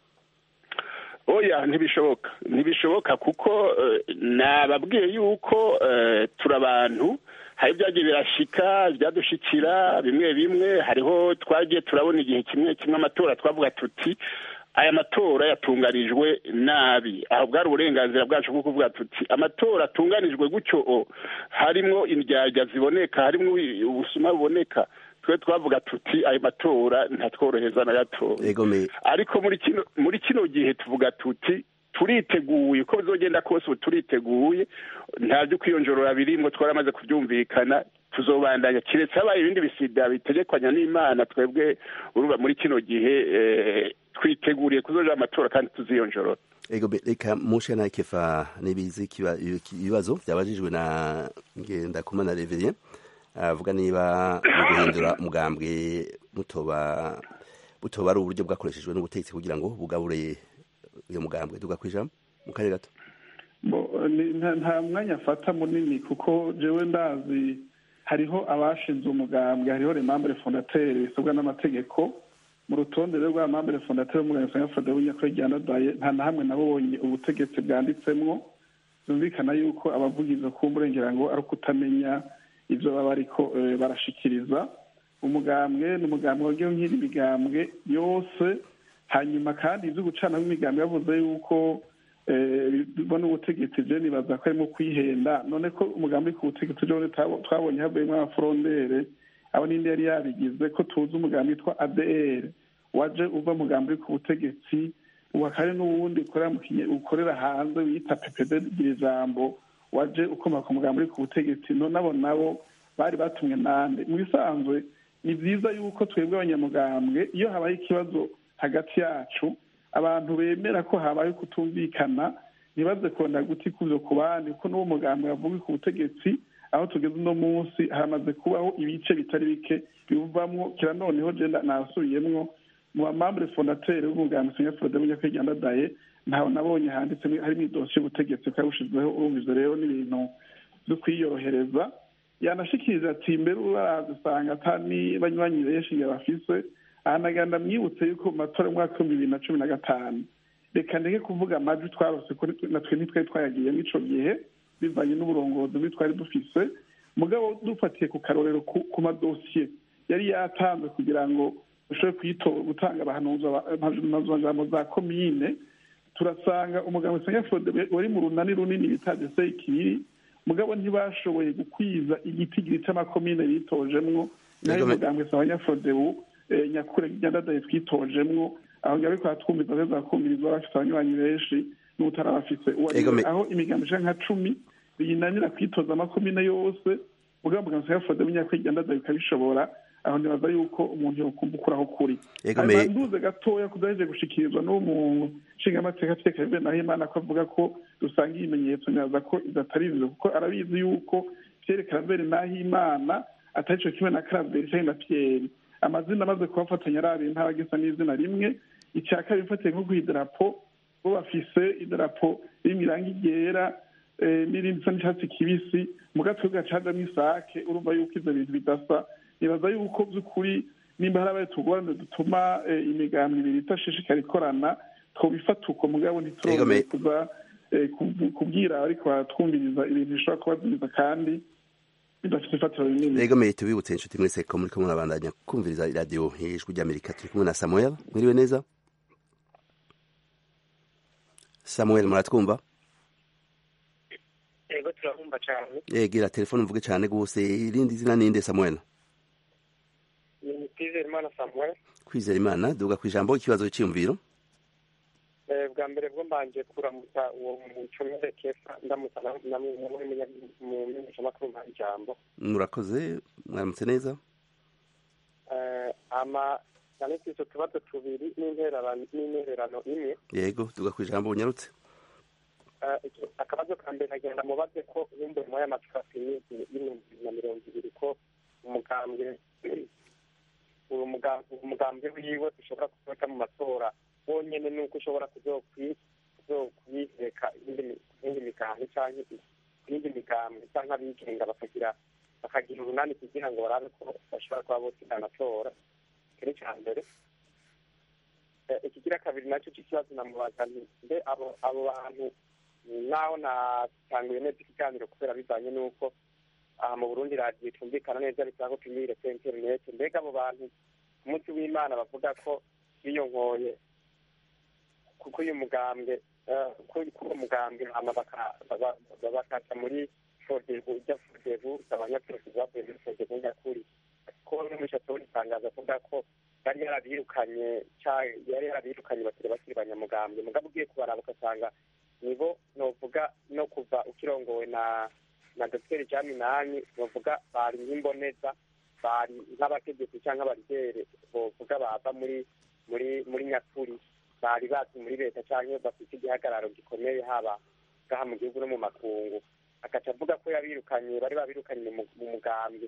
oya ntibishoboka ntibishoboka kuko eh, nababwiye yuko eh, turi abantu hari ibyagiye birashika byadushikira bimwe bimwe hariho twagiye turabona igihe kimwe kimwe amatora twavuga tuti aya matora yatunganijwe nabi aho bwari uburenganzira bwacu bwo kuvuga tuti amatora atunganijwe gutyo o harimwo indyarya ziboneka harimwo ubusuma buboneka twe twavuga tuti ayo matora ntatworoheza na gatoya ego me ariko muri kino muri kino gihe tuvuga tuti turiteguye uko bizogenda kose ubu turiteguye nta byo kwiyonjorora birimwo twaramaze kubyumvikana tuzobandanya kiretse habaye ibindi bisida bitegekwanya n'imana twebwe urumva muri kino gihe eh, twiteguriye kuzoja amatora kandi tuziyonjorora ego me reka mushantahe kefa nibizi kiba- ibibazo byabajijwe na ngenda kumana Reverien avuga niba mu guhindura umugambwe mutoba butoba ari uburyo bwakoreshejwe n'ubutegetsi kugira ngo bugabure uyu mugambwe tugakwijamo mu kanya gato nta mwanya afata munini kuko jewe ndazi hariho abashinze umugambwe hariho remambure fondateri bisabwa n'amategeko mu rutonde rero rwa mambure fondateri w'umugambwe usanga fode w'inyakuri ryanadaye nta na hamwe nabonye ubutegetsi bwanditsemwo byumvikana yuko abavugizi kumburengera ngo ari ukutamenya ibyo baba ariko barashikiriza umugambwe ni umugambwe wagiye nk'iri migambwe yose hanyuma kandi ibyo gucanaho imigambwe yavuze yuko bibona ubutegetsi je nibaza ko arimo kwihenda none ko umugambi ku butegetsi jone twabonye havuyemo abafurondere abo ninde yari yabigize ko tuzi umugambi witwa adr waje uva mugambi ku butegetsi ubu hakaba n'uwundi ukorera hanze wiyita ppd gira ijambo waje ukomoka ku mugambi ku butegetsi nabo nabo bari batumwe nande mu bisanzwe ni byiza yuko twebwe abanyamugambwe iyo habaye ikibazo hagati yacu abantu bemera ko habaye kutumvikana ntibaze kongera guti kubyo ku bandi kuko n'uwo mugambi wavuga ku butegetsi aho tugeze uno munsi hamaze kubaho ibice bitari bike bivamo kira noneho je nasubiyemwo mu bamambure fondateri w'umugambi sinya frode w'inyakwigandadaye ntawe nabonye handitse harimo idosiye y'ubutegetsi ko yawushizeho urumva ivyo rero n'ibintu vyo kwiyorohereza yanashikiriza ati mbere urazisanga atani banywanyi benshi bafise ahanaganda mwibutse yuko mu matora y'umwaka w'ibihumbi bibiri na cumi na gatanu reka ndeke kuvuga amajwi twarose natwe ntitwari twayagiyemo ico gihe bivanye n'uburongozi bwi twari dufise mugabo dufatiye ku karorero ku madosiye yari yatanzwe kugira ngo ushobore gutanga abahanuzamajambo za komine turasanga umugabo usanga fode wari mu runani runini bita desei kibiri mugabo ntibashoboye gukwiza igitigiri c'amakomine bitojemwo nayo umugambwe saba nyafodebu nyakure ryandadaye twitojemwo aho ngaho ariko hatwumviza neza bakumvirizwa bafite abanywanyi benshi n'utarabafise aho imigambi ishaka nka cumi biyinanira kwitoza amakomine yose mugabo mugabo usanga fode w'inyakure ryandadaye bikabishobora aho nibaza yuko umuntu yokumva ukuraho kuri nduze gatoya kudaheje gushikirizwa n'uwo nshingamateka ateka bibe naho imana ko avuga ko dusanga ibimenyetso nyaza ko idatari ivyo kuko arabizi yuko vyerekana mbere naho imana atari co kimwe na karaveri canke na piyeri amazina amaze kubafatanya ari abiri ntaragisa n'izina rimwe icya kabiri mfatiye nko idarapo bo bafise idarapo ririmo irangi ryera n'irindi isa n'icatsi kibisi mu gatwe gacajamwo isake urumva yuko ivyo bintu bidasa nibaza yuko by'ukuri nimba hari abaye tugorane dutuma imigambi ibiri itashishikara ikorana twobifata uko mugabo ntiturongeye kuza kubwira ariko baratwumviriza ibintu bishobora kubazimiza kandi bidafite ifatiro rinini rego meye tubibutse inshuti mwese ko muriko murabandanya kumviriza iradiyo ijwi ry'amerika turi kumwe na samuel mwiriwe neza samuel muratwumva yego turabumva cyane yegira telefone mvuge cyane rwose irindi zina ninde samuel ni kwizera imana samuel kwizera imana duga ku ijambo ikibazo cy'iyumviro bwa mbere bwo mbanje kuramutsa uwo mucomere kefa ndamutsa mu menyeshamakuru mpa ijambo murakoze mwaramutse neza ama cyane tw'izo tubazo tubiri n'intererano imwe yego duga ku ijambo unyarutse akabazo ka mbere nagenda mubaze ko wumve muri aya macupa y'ibihumbi na mirongo ibiri ko umugambwe uwo umugambwe wiwe ushobora kuzoca mu matora wonyene nuko ushobora kuzokwiheka iyindi migambwe canke iyindi migambwe canke abigenga bakagira bakagira urunani kugira ngo barabe ko bashobora kuba bose amatora kiri ca mbere ikigira kabiri nacyo c'ikibazo namubaza nti mbe abo abo bantu naho natanguye neza ikiganiro kubera bivanye n'uko aha mu burundi radiyo tumvikana neza bisaba ko tumire kuri interineti mbega abo bantu ku munsi w'imana bavuga ko biyonkoye kuko uyu mugambwe kuri uwo mugambwe hama bakaca muri fodevu ijya fodevu abanyapolisi bavuye muri fodevu nyakuri ko bamwe muri shatori itangazo avuga ko yari yarabirukanye yari yarabirukanye bakiri bakiri banyamugambwe mugabo ugiye kubaraba ugasanga nibo novuga no kuva ukirongowe na na dogiteri jaminani novuga bari nk'imboneza bari nk'abategetsi cyangwa abarigere bovuga bava muri muri muri nyakuri bari bazi muri leta cyangwa bafite igihagararo gikomeye haba ngaha mu gihugu no mu makungu agaca avuga ko yabirukanye bari babirukanye mu mugambwe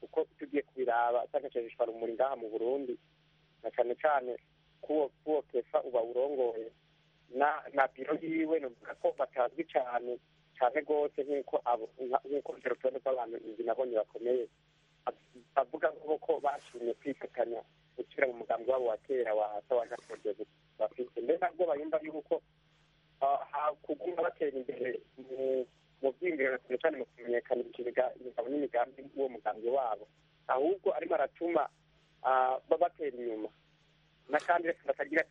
kuko tugiye kubiraba cyangwa rumuri ngaha mu burundi na cyane cyane kuwo kuwo kefa uba urongoye na na biro yiwe nuvuga ko batazwi cyane cyane rwose nk'uko abo nk'uko urutonde rw'abantu inzu nabonye bakomeye bavuga ko bashimye kwifatanya gusubira mu mugambi wabo wa kera wa sawaja project bafite mbere nabwo bayumva yuko kuguma batera imbere mu byiyumviro cyane cyane mu kumenyekanisha imigabo n'imigambi w'uwo mugambi wabo ahubwo arimo aratuma batera inyuma n'akandi batagira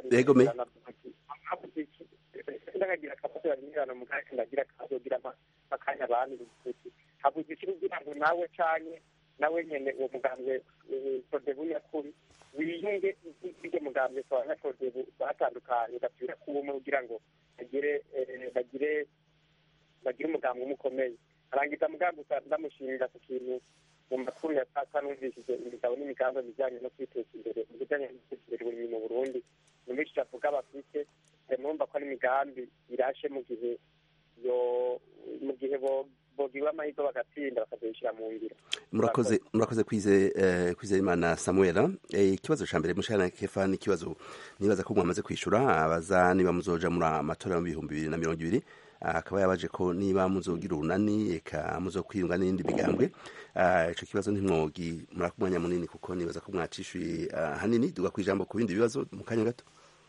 ndakagira akabazo barindirana mu kanya ndagira akazogira akanya abandi habuze iki kugira ngo nawe canke nawe nyene uwo mugambi prodebu nyakuri wiyunge n'iryo mugambi twanya prodebu batandukanye basubira kuwumwe kugira ngo bagire bagire bagire umugambi umukomeye arangiza mugambi ndamushimira ku kintu mu makuru ya sasa numvishije imigabo n'imigambi bijyanye no kwiteza imbere mu bijyanye no guteza imbere uburimyi mu burundi numvishije avuga bafite numva ko ari imigambi irashe mu gihe yo mu gihe bogiwe amahirwe bagatsinda bakazishyira mu ngiro murakoze murakoze kwize kwize imana samuela ikibazo cya mbere mushana kefa ni ikibazo nibaza ko mwamaze kwishyura abaza niba muzoja muri amatora mu bihumbi bibiri na mirongo ibiri akaba yabaje ko niba muzogira urunani eka muzokwiyunga n'indi migambwe ico kibazo ntimwogi murakumwanya munini kuko nibaza ko mwacishuye hanini duga kwijambo ku bindi bibazo mu kanya gato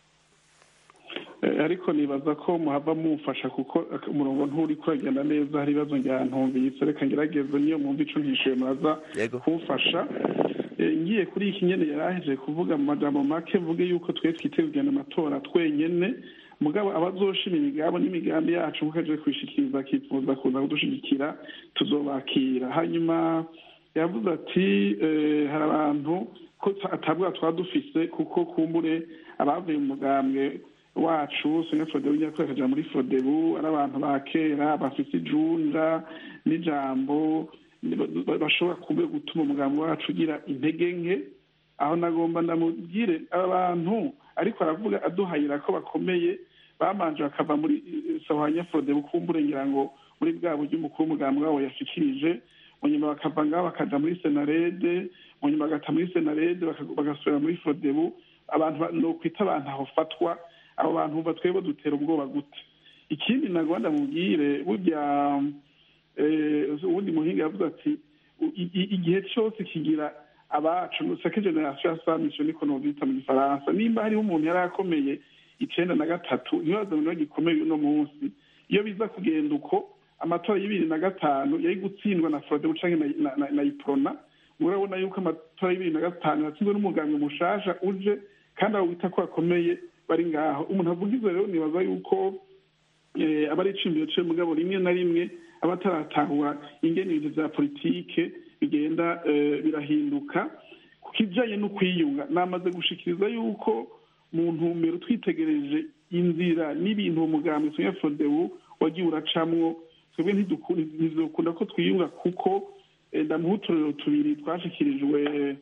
ariko nibaza ko muhava mumfasha kuko umurongo nturi kuragenda neza hari ibibazo ntumvise reka ngerageze niyo mwumva ico ntishuye muraza kumfasha ngiye kuri iki nyene yaraheje kuvuga mu majambo make mvuge yuko twe twiteze kugenda amatora twenyene mugabo abazoshima imigabo n'imigambi yacu nkuko aje kwishikiriza akifuza kuza kudushigikira tuzobakira hanyuma yavuze ati hari abantu ko atabwa twaba dufise kuko kumbure abavuye mu mugambwe wacu sene fodebu nyakuri akaja muri fodebu ari abantu ba kera bafise ijunja n'ijambo bashobora kumbe gutuma umugambi wacu ugira intege nke aho nagomba ndamubwire aba bantu ariko aravuga aduhayira ko bakomeye bamanje bakava muri sahwanya fodebu kumbure ngira ngo muri bwa buryo umukuru w'umugambi wabo yashikirije mu nyuma bakava ngaho bakaja muri senarede mu nyuma bagata muri senarede bagasubira muri fodebu abantu nokwita abantu aho fatwa abo bantu bumva twebwe dutera ubwoba gute ikindi nagomba ndamubwire burya ubundi muhinga yavuze ati igihe cyose kigira abacu sake generasiyo ya samisho niko novyita mu gifaransa nimba hariho umuntu yari akomeye icenda na gatatu ntibaza ngo gikomeye uno munsi iyo biza kugenda uko amatora y'ibiri na gatanu yari gutsindwa na frodebu canke na iprona murabona yuko amatora y'ibiri na gatanu yatsinzwe n'umuganga mushasha uje kandi abo bita ko bakomeye bari ngaho umuntu avuga ivyo rero nibaza yuko aba ari icimbiro ciwe mugabo rimwe na rimwe aba ataratahura ingene ibintu vya politike bigenda birahinduka ku kijanye no kwiyunga namaze gushikiriza yuko mu ntumbero twitegereje inzira n'ibintu uwo mugambi tunya fodebu wagiye uracamwo twebwe ntizokunda ko twiyunga kuko ndamuha uturero tubiri twashikirijwe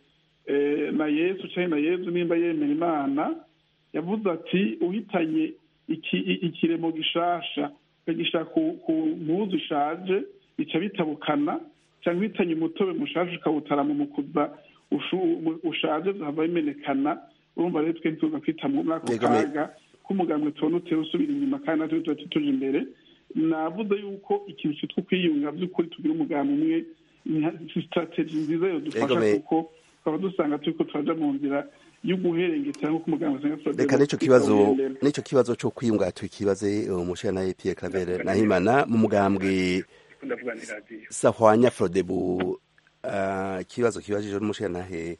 na yesu canke na yezu nimba yemera imana yavuze ati uhitanye ikiremo gishasha ukagishira ku mpuzu ishaje bica bitabukana cyangwa uhitanye umutobe mushasha ukawutara mu mukuza ushaje zahava bimenekana urumva rero twe ntituza kwita muri ako kaga k'umugambwe tubona utera usubira inyuma kandi natwe tuba tuje imbere navuze yuko ikintu cyitwa kwiyunga by'ukuri tugira umugambi umwe sitrategi nziza yodufasha kuko tukaba dusanga turiko turaja mu nzira y'uguherengeta nk'uko umuganga reka n'ico kibazo n'ico kibazo co kwiyunga tukibaze umushana na Pierre Claver Nahimana mu mugambwe sahwanya Frodebu ikibazo kibajije n'umushana he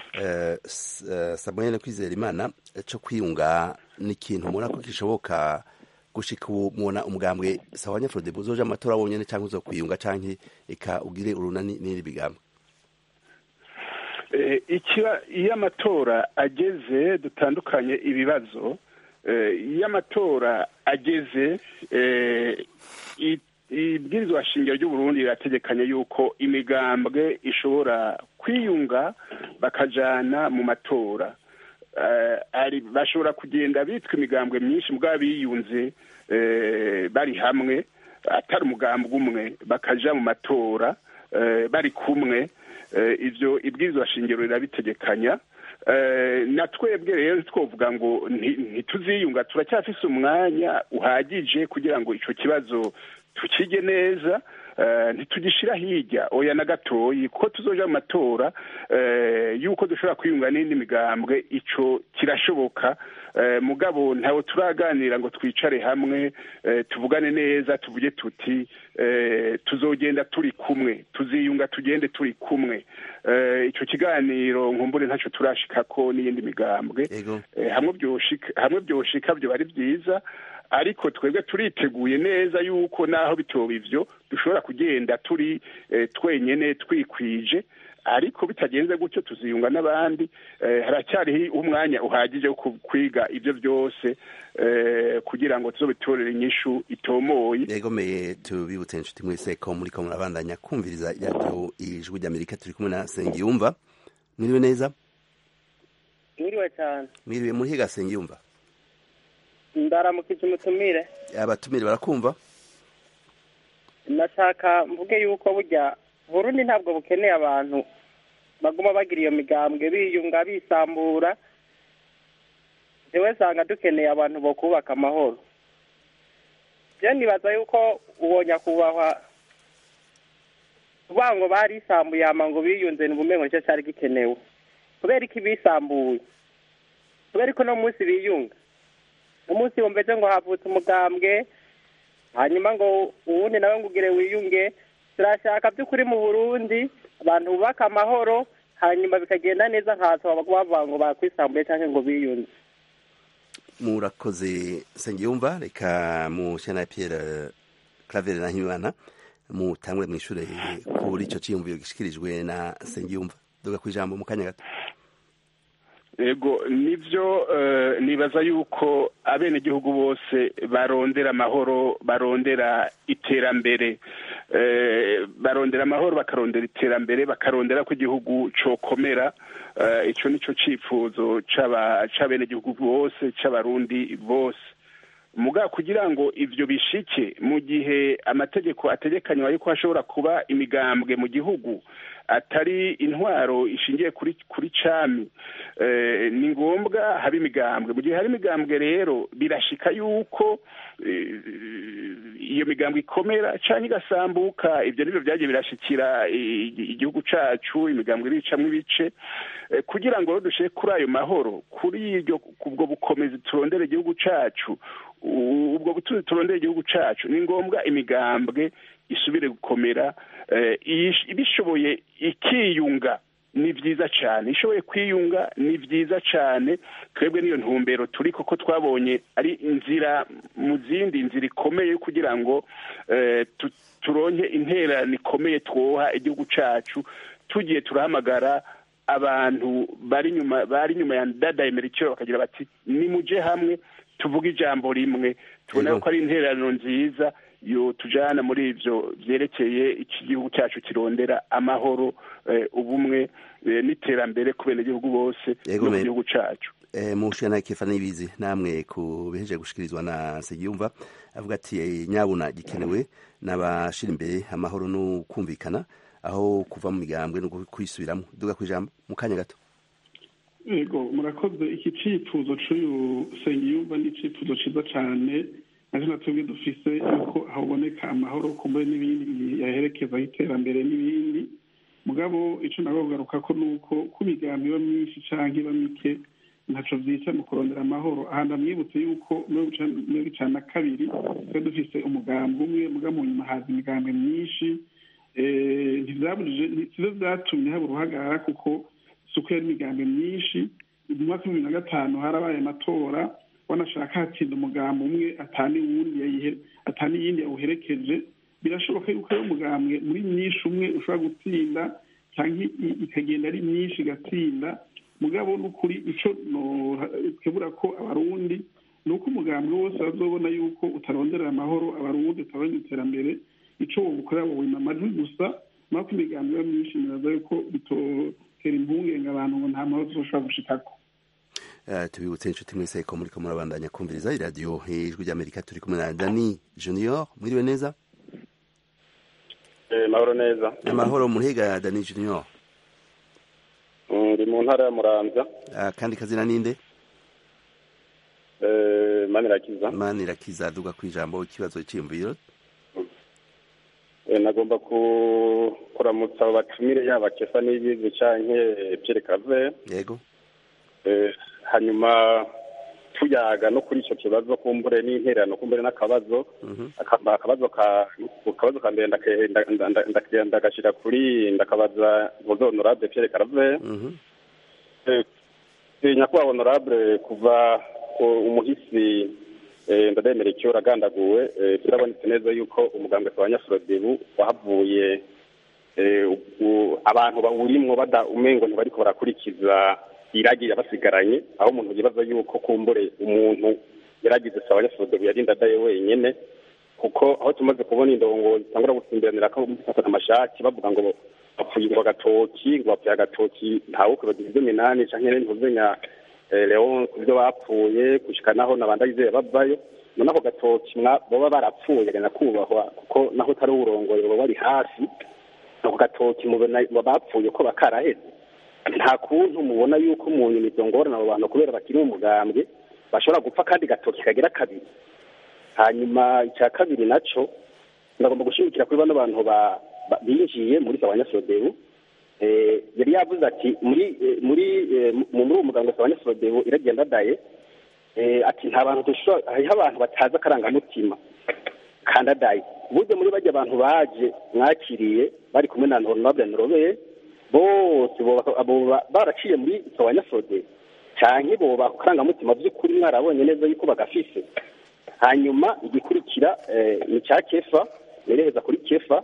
Samuel Kwizera Imana co kwiyunga ni ikintu mubona ko kishoboka gushika ubu mubona umugambwe sahwanya Frodebu uzoja amatora wonyene canke uzokwiyunga canke eka ugire urunani n'iri bigambwe iyo amatora ageze dutandukanye ibibazo iyo amatora ageze ibwirizwa shingiro ry'uburundi rirategekanya yuko imigambwe ishobora kwiyunga bakajana mu matora bashobora kugenda bitwa imigambwe myinshi mugabo biyunze bari hamwe atari umugambwe umwe bakaja mu matora bari kumwe ibyo ibwirizwa shingiro rirabitegekanya na twebwe rero twavuga ngo ntituziyunga turacyafise umwanya uhagije kugira ngo icyo kibazo tukige neza ntitugishyira hirya oya na gatoyi kuko tuzoja mu matora y'uko dushobora kwiyunga n'indi migambwe icyo kirashoboka mugabo ntawe turaganira ngo twicare hamwe tuvugane neza tuvuge tuti tuzogenda turi kumwe tuziyunga tugende turi kumwe icyo kiganiro nkumbure ntacyo turashikako n'iyindi migambwe hamwe byoshika byo ari byiza ariko twebwe turiteguye neza yuko naho bitoba ivyo dushobora kugenda turi twenyene twikwije ariko bitagenze gutyo tuziyunga n'abandi haracyariho umwanya uhagije wo kwiga ibyo byose kugira ngo tuzobitorere inyishu itomoye yegomeye tubibutse inshuti mwese ko muri ko murabandanya kumviriza iradiyo ijwi ry'amerika turi kumwe na sengiyumva mwiriwe neza mwiriwe cyane mwiriwe muri higa sengiyumva ndaramukije umutumire abatumire barakumva nashaka mvuge yuko burya burundi ntabwo bukeneye abantu baguma bagira iyo migambwe biyunga bisambura jewe sanga dukeneye abantu bo kubaka amahoro je nibaza yuko uwo nyakubahwa kuvuga ngo barisambuye ama ngo biyunze ni ubumengo nicyo cyari gikenewe kubera iki bisambuye kubera ko no munsi biyunga no munsi bumvise ngo havutse umugambwe hanyuma ngo uwundi nawe ngo ugire wiyunge turashaka by'ukuri mu burundi abantu bubaka amahoro hanyuma bikagenda neza nkazo bavuga ngo bakwisambuye cyangwa ngo biyunze murakoze sengiyumva reka mushyana pierre claver na himana mutangure mu ishuri kuri icyo cyiyumviro gishikirijwe na sengiyumva duga ku ijambo mu kanya gato ego nibyo nibaza yuko abenegihugu bose barondera amahoro barondera iterambere barondera amahoro bakarondera iterambere bakarondera ko igihugu cokomera icyo ni cyo cyifuzo cy'abenegihugu bose cy'abarundi bose muga kugira ngo ibyo bishike mu gihe amategeko ategekanywa yuko hashobora kuba imigambwe mu gihugu atari intwaro ishingiye kuri kuri cami ni ngombwa haba imigambwe mu gihe hari imigambwe rero birashika yuko iyo migambwe ikomera cyangwa igasambuka ibyo nibyo byagiye birashikira igihugu cyacu imigambwe iricamo ibice kugira ngo dushyire kuri ayo mahoro kuri iryo ubwo bukomezi turondera igihugu cyacu ubwo butunzi turondera igihugu cyacu ni ngombwa imigambwe isubire gukomera ibishoboye ikiyunga ni byiza cyane ishoboye kwiyunga ni byiza cyane twebwe n'iyo ntumbero turi kuko twabonye ari inzira mu zindi nzira ikomeye kugira ngo turonke intererano ikomeye twoha igihugu cyacu tugiye turahamagara abantu bari inyuma bari inyuma ya dadaye merikiro bakagira bati nimuje hamwe tuvuge ijambo rimwe tubona ko ari intererano nziza yo tujana muri ivyo vyerekeye iki gihugu cyacu kirondera amahoro ubumwe n'iterambere ku benegihugu bose no mu gihugu cyacu mushana kefa n'ibizi namwe ku biheje gushikirizwa na Segiyumva avuga ati nyabuna gikenewe n'abashira imbere amahoro no kumvikana aho kuva mu migambwe no kwisubiramo duga ku ijambo mu kanya gato yego murakoze iki cifuzo c'uyu Segiyumva ni icifuzo ciza cane naje natubwe dufise yuko haboneka amahoro kumbe n'ibindi yaherekeza iterambere n'ibindi mugabo ico nabo kugaruka ko nuko ku migambi iba myinshi canke iba mike ntaco vyica mu kurondera amahoro aha ndamwibutse yuko mirongo icana na kabiri twe dufise umugambi umwe muga mu nyuma haza imigambi myinshi ntivyabujije sivyo vyatumye haba uruhagarara kuko suko yari imigambi myinshi mu mwaka w'ibibiri na gatanu harabaye amatora wanashaka hatsinda umugambi umwe atani wundi atani iyindi yawuherekeje birashoboka yuko ari umugambwe muri myinshi umwe ushobora gutsinda cyangwa ikagenda ari myinshi igatsinda mugabo n'ukuri ico twebura ko abarundi ni uko umugambwe wose bazobona yuko utaronderera amahoro abarundi utarondera iterambere ico wobukorera wowima amajwi gusa mako imigambi iba myinshi nibaza yuko bitotera impungenge abantu ngo nta mahoro tuzoshobora gushikako tubibutse inshuti mwese ko muri ko murabandanya kumviriza iradiyo ijwi ry'amerika turi kumwe na dani junior mwiriwe neza mahoro neza amahoro muhiga dani junior ndi mu ntara ya muramvya kandi kazina ninde manirakiza manirakiza duga ku ijambo ikibazo cyiyumviro nagomba kuramutsa abo batumire yaba kefa n'ibizi canke Pierre Claver yego hanyuma tuyaga no kuri ico kibazo kumbure n'intererano kumbure n'akabazo akabazo ka akabazo ka mbere ndagashira kuri ndakabaza muzo honorable Pierre Claver nyakubahwa honorable kuva umuhisi ndademera icyo uragandaguwe birabonetse neza yuko umugambwe wa nyafurodibu wahavuye abantu bawurimwo bada umengo ntibariko barakurikiza iragi yabasigaranye aho umuntu yibaza yuko kumbure umuntu yaragize sawa nyafurodibu yarinda adaye wenyene kuko aho tumaze kubona indongo zitangura gutsimbiranira ko gufatana amashati bavuga ngo bapfuye ngo agatoki ngo bapfuye agatoki ntawe kwibagira ibyo minani canke ntuzenya leon ku byo bapfuye gushika naho nabanda yizeye bavayo none ako gatoki boba barapfuye gana kubahwa kuko naho utari uburongoye boba bari hafi ako gatoki mubona bapfuye ko bakaraheze nta kuntu mubona yuko mu nyuma izo ngorane abo bantu kubera bakiri mu mugambwe bashobora gupfa kandi gatoki kagira kabiri hanyuma icya kabiri naco ndagomba gushimikira kuri bano bantu binjiye muri sabanyasodebu yari yavuze ati muri muri muri uwo muganga wa nyafurodibu iragenda daye ati nta bantu dushobora hariho abantu batazi akarangamutima kandadaye burya muri bajya abantu baje mwakiriye bari kumwe na honorable norobeye bose baraciye muri wa nyafurodibu cyane bo bakarangamutima by'ukuri mwarabonye neza yuko bagafise hanyuma igikurikira ni icya kefa nerekeza kuri kefa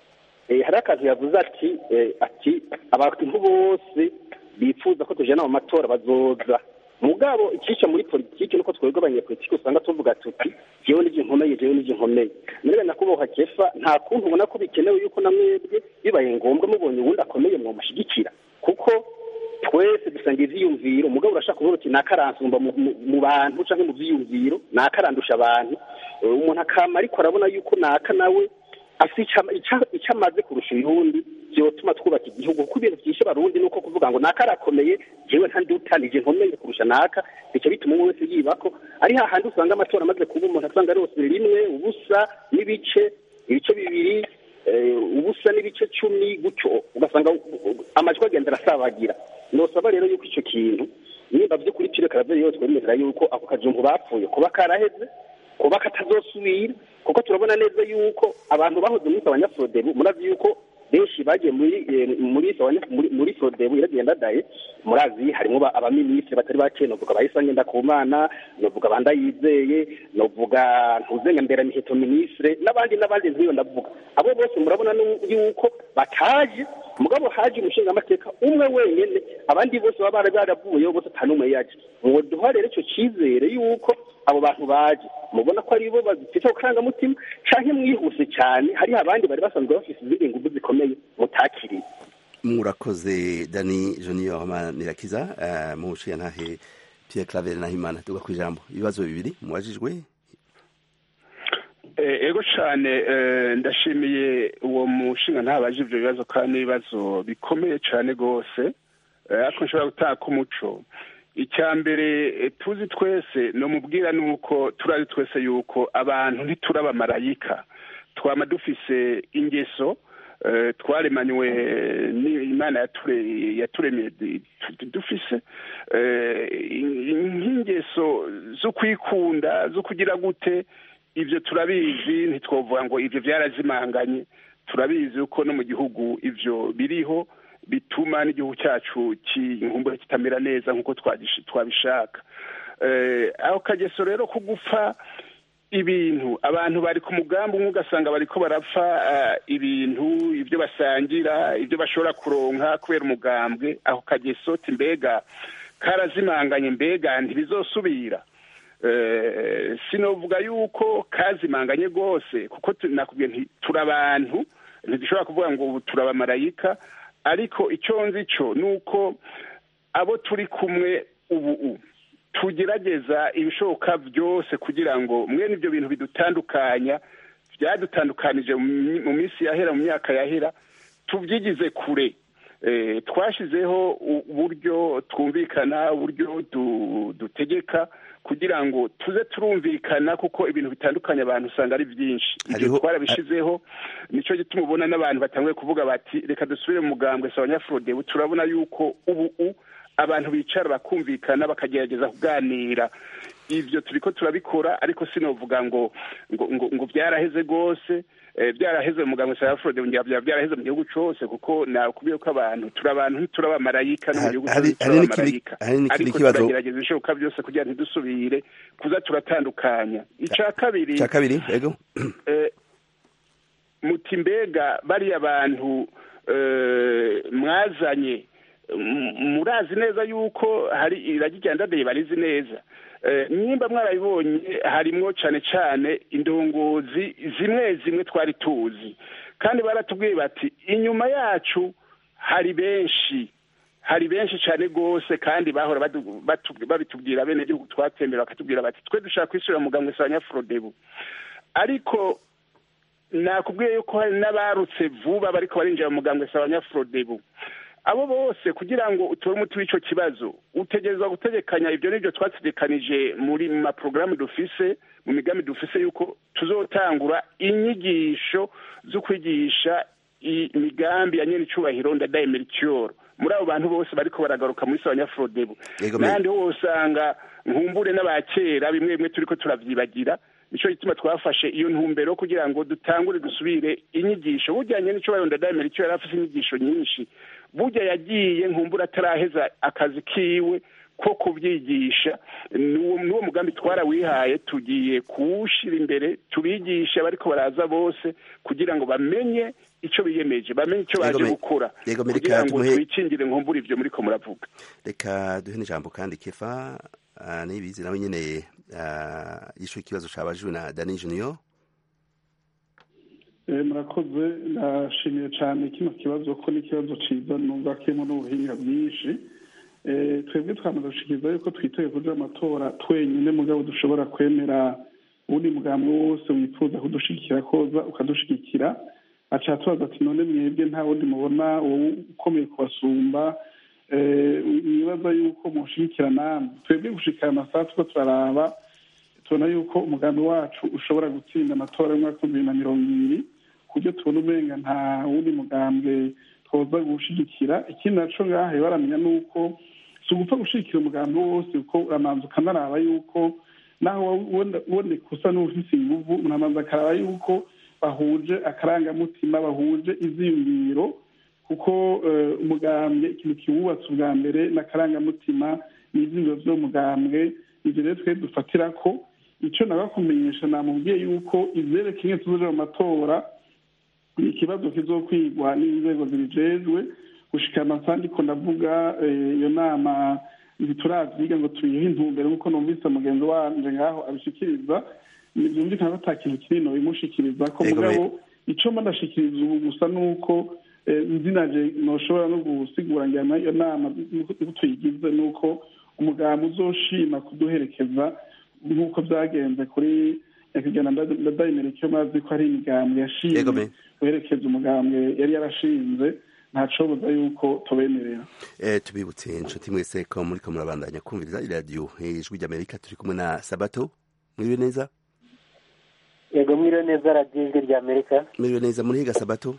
hari akantu yavuze ati ati abantu bose bifuza ko tujyana mu matora bazoza mugabo ikica muri politiki nuko twebwe abanyepolitiki usanga tuvuga tuti jewe n'ivyo nkomeye jewe n'ivyo nkomeye none nakuboha kefa nta kuntu ubona ko bikenewe yuko na mwebwe bibaye ngombwa mubonye uwundi akomeye mwomushyigikira kuko twese dusanga ivyiyumviro mugabo urashaka kuvuga uti nakaransumba mu bantu canke mu vyiyumviro nakarandusha abantu umuntu akama ariko arabona yuko naka nawe afite icyo amaze kurusha uyundi byotuma twubaka igihugu kuko ibintu byinshi barundi ni uko kuvuga ngo naka arakomeye jewe ntandi utanije nkomeye kurusha naka bica bituma umwe wese yibako ari hahandi usanga amatora amaze kuba umuntu asanga rose rimwe ubusa n'ibice ibice bibiri ubusa n'ibice cumi gutyo ugasanga amajwi agenda arasabagira nosaba rero yuko icyo kintu nimba by'ukuri pire karaveri yose twemera yuko ako kajumbu bapfuye kuba karaheze kuba katazosubira kuko turabona neza yuko abantu bahoze muri abanyafodebu murazi yuko benshi bagiye muri muri muri fodebu iragenda daye murazi harimo abaminisitiri batari bake novuga bayisanye ndakumana novuga bandayizeye novuga ntuzenga mbere miheto ministre n'abandi n'abandi ntiyo ndavuga abo bose murabona yuko bataje mugabo haje umushinga amateka umwe wenyene abandi bose baba bari baravuyeho bose atanumwe yaje mwoduha rero ico cizere yuko abo bantu baje mubona ko ari bo bazifite akarangamutima canke mwihuse cyane hariho abandi bari basanzwe bafise izindi nguvu zikomeye mutakiriye murakoze dani junior manirakiza uh, mu ntahe pierre claver nahimana tuga ku ijambo ibibazo bibiri mubajijwe ego cyane ndashimiye uwo mushinga ntabaje ibyo bibazo kandi n'ibibazo bikomeye cyane rwose ariko nshobora gutaka umuco icya mbere tuzi twese ni umubwira ni uko turazi twese yuko abantu ntituraba marayika twaba dufise ingeso twaremanywe n'imana yaturemye dufise nk'ingeso zo kwikunda zo kugira gute ibyo turabizi ntitwavuga ngo ibyo byarazimanganye turabizi uko no mu gihugu ibyo biriho bituma n'igihugu cyacu cy'inkumbure kitamera neza nk'uko twabishaka aho kageso rero ko gupfa ibintu abantu bari ku mugambi umwe ugasanga bariko barapfa ibintu ibyo basangira ibyo bashobora kuronka kubera umugambwe aho kageso mbega karazimanganye mbega ntibizosubira sinovuga yuko kazimanganye rwose kuko nakubwiye nti turi abantu ntidushobora kuvuga ngo ubu turabamarayika ariko icyo nzi cyo ni uko abo turi kumwe ubu tugerageza ibishoboka byose kugira ngo mwene ibyo bintu bidutandukanya byadutandukanije mu minsi yahera mu myaka yahera tubyigize kure twashyizeho uburyo twumvikana uburyo dutegeka kugira ngo tuze turumvikana kuko ibintu bitandukanye abantu usanga ari byinshi ibyo twarabishyizeho nicyo gituma ubona n'abantu batanguye kuvuga bati reka dusubire mu mugambwe sawa nyafurodebu turabona yuko ubu abantu bicara bakumvikana bakagerageza kuganira ibyo turi ko turabikora ariko sinovuga ngo ngo ngo byaraheze rwose byaraheze mu muganga wa forode byaba byaraheze mu gihugu cyose kuko nakubwiye ko abantu turi abantu ntituri abamarayika no mu gihugu cyose turi abamarayika ariko turagerageza ibishoboka byose kugira ngo ntidusubire kuza turatandukanya icya kabiri icya kabiri yego muti mbega bariya bantu mwazanye murazi neza yuko hari iragi rya ndadaye barizi neza nimba mwarabibonye harimwo cyane cyane indongozi zimwe zimwe twari tuzi kandi baratubwiye bati inyuma yacu hari benshi hari benshi cyane rwose kandi bahora babitubwira bene gihugu twatembera bakatubwira bati twe dushaka kwishyura muganga wa nyafurodebu ariko nakubwiye yuko hari n'abarutse vuba bariko barinjira mu muganga wa nyafurodebu abo bose kugira ngo utore umuti w'icyo kibazo utegerezwa gutegekanya ibyo n'ibyo twategekanije muri mu maporogaramu dufise mu migambi dufise yuko tuzotangura inyigisho zo kwigisha imigambi ya nyene icubahiro ndadaye mericure muri abo bantu bose bariko baragaruka muri sawa nyafurodebu n'ahandi ho usanga nkumbure n'abakera bimwe bimwe turiko turavyibagira nico gituma twafashe iyo ntumbero kugira ngo dutangure dusubire inyigisho bujyanye n'icubahiro ndadaye mericure yari afise inyigisho nyinshi burya yagiye nkumbura ataraheza akazi kiwe ko kubyigisha n'uwo mugambi twarawihaye tugiye kuwushyira imbere tubigisha bariko baraza bose kugira ngo bamenye icyo biyemeje bamenye icyo baje gukora kugira ngo twikingire nkumbura ibyo muriko muravuga reka duhe n'ijambo kandi kefa nibizi nawe nyine yishuye ikibazo cabajwe na dani junior murakoze ndashimiye cyane kino kibazo ko n'ikibazo cyiza numva kirimo n'ubuhinga bwinshi twebwe twamaze gushikiriza yuko twiteguye kuja amatora twenyine mugabo dushobora kwemera uwundi mugambi wose wifuza kudushigikira koza ukadushigikira aca tubaza ati none mwebwe nta wundi mubona wowe ukomeye kubasumba nibaza yuko mushigikira namwe twebwe gushikira amasaha tuko turaraba tubona yuko umugambi wacu ushobora gutsinda amatora y'umwaka w'ibihumbi bibiri na mirongo ibiri kubyo tubona umenga nta wundi mugambwe twoza gushigikira ikindi naco ngahe baramenya nuko si ugupfa gushigikira umugambi wose kuko uramanza ukanaraba yuko naho uboneka usa n'ufise inguvu uramanza akaraba yuko bahuje akarangamutima bahuje iziyumviro kuko umugambwe ikintu kiwubatse ubwa mbere n'akarangamutima n'ivyiyumviro vy'umugambwe ivyo rero twe dufatira ko ico nagakumenyesha namubwiye yuko ivyerekeye tuzoja mu matora ni ikibazo kizokwigwa n'inzego zibijejwe gushika amasaha ndiko ndavuga iyo nama ntituravyiga ngo tuyihe intumbero nk'uko numvise mugenzi wanje ngaho abishikiriza vyumvikana ko ata kintu kinini bimushikiriza ko mugabo ico mba ndashikiriza ubu gusa nuko nzinaje noshobora no gusigura njyana iyo nama tuyigize nuko umugambi uzoshima kuduherekeza nk'uko byagenze kuri nyakigana ndadayimereke mazi ko ari imigambwe yashimye guherekeza umugambwe yari yarashinze ntacoboza yuko tubemerera tubibutse inshuti mwese ko muriko murabandanya kumviriza iradiyo ijwi ry'amerika turi kumwe na sabato mwiriwe neza yego mwiriwe neza radiyo ijwi ry'amerika mwiriwe neza murihiga sabato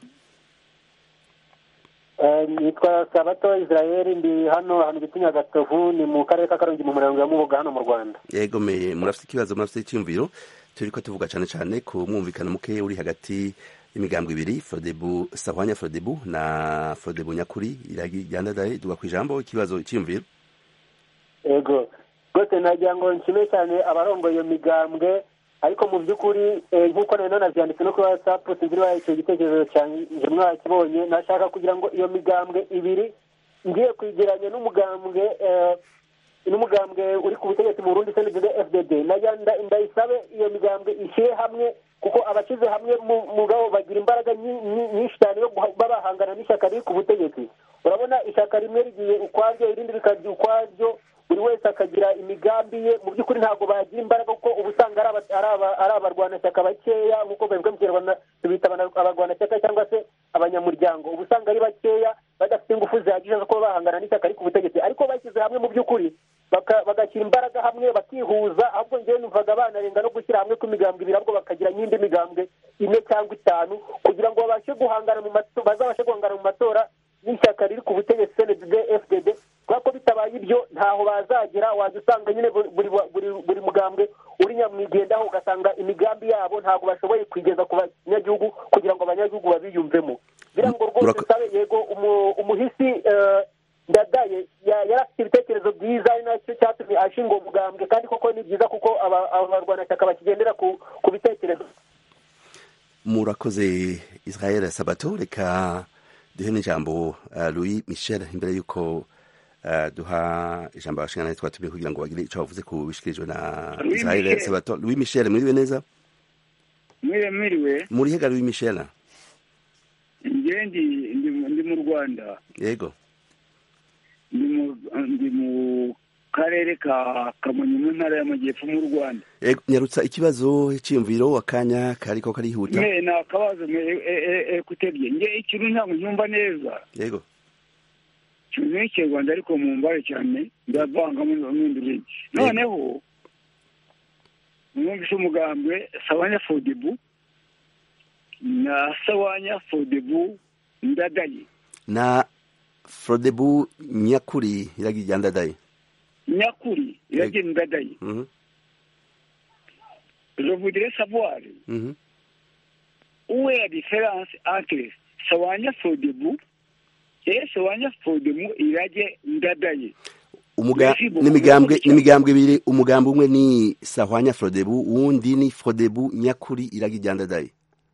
nitwa sabato israel ndi hano hano bita nyagatovu ni mu karere ka karongi mu murenge wa mubuga hano mu rwanda yego me murafite ikibazo murafite icyumviro turiko tuvuga cane cane ku mwumvikano muke uri hagati y'imigambwe ibiri frodebu sahwanya frodebu na frodebu nyakuri iragandadaye duga ku ijambo ikibazo icyumviro yego rwose nagira ngo nshime cyane abarongoye iyo migambwe ariko mu by'ukuri nk'uko nari nanabyanditse no kuri watsapu sinzi niba icyo gitekerezo cyanjye mwakibonye nashaka kugira ngo iyo migambwe ibiri ngiye kwegeranya n'umugambwe n'umugambwe uri ku butegetsi mu burundi cnddd fdd ndayisabe iyo migambwe ishyire hamwe kuko abashyize hamwe mugabo bagira imbaraga nyinshi cyane yo kuba bahangana n'ishyaka riri ku butegetsi urabona ishyaka rimwe rigiye ukwaryo irindi rikajya ukwaryo buri wese akagira imigambi ye mu by'ukuri ntabwo bagira imbaraga kuko uba usanga ari aba- ari aba- ari abarwanashyaka bakeya nk'uko babivuga mu kinyarwanda tubita abana- abarwanashyaka cyangwa se abanyamuryango uba usanga ari bakeya badafite ingufu zihagije zo kuba bahangana n'ishyaka riri ku butegetsi ariko bashyize hamwe mu by'ukuri baka- bagashyira imbaraga hamwe bakihuza ahubwo njyewe numvaga banarenga no gushyira hamwe kw'imigambwe ibiri ahubwo bakagira n'indi migambwe ine cyangwa itanu kugira ngo babashe guhangana mu matora bazabashe guhangana mu matora n'ishyaka riri ku butegetsi cndb fdd kubera ko bitabaye ibyo ntaho bazagera wajya usanga nyine buri buri- buri- buri mugambwe uri nyamwigendaho ugasanga imigambi yabo ntabwo bashoboye kuyigeza ku banyagihugu kugira ngo abanyagihugu babiyumvemo biriya ngo rwose Murako- nsabe yego umu- umuhisi eh, ndadaye ya- yari afite ibitekerezo byiza ari nacyo cyatumye ashinga uwo mugambwe kandi koko ni byiza kuko aba- aba barwanashyaka bakigendera ku ku bitekerezo murakoze israel sabato reka duhe n'ijambo uh, louis michel imbere y'uko uh, duha ijambo abashingana twatumiye kugira ngo bagire icyo bavuze ku bishikirijwe na Louis israel Michel. sabato louis michel mwiriwe neza mwiriwe mwiriwe muri hega louis michel njye ndi ndi mu- ndi mu rwanda yego ndi mu ndi mu karere ka kamonyi mu ntara y'amajyepfo mu rwanda Yego, nyarutsa ikibazo cyiyumviro akanya kariko karihuta mwe ni akabazo mwe ekutebye nge ikintu ntabwo nyumva neza yego ikintu ni ikinyarwanda ariko mu mbare cyane ndavangamo n'ibindi bintu noneho mwumvise umugambwe sawanya fodibu na sawanya fodibu ndadaye na frodebu nyakuri iragira ndadaye nyakuri iragira ndadaye Mhm, je voudrais savoir mhm. où est la différence entre sawanya fodibu et sawanya fodibu irage ndadaye Umuga- Merci beaucoup. n'imigambwe n'imigambwe ibiri umugambi umwe ni sahwanya frodebu uwundi ni frodebu nyakuri iragira ndadaye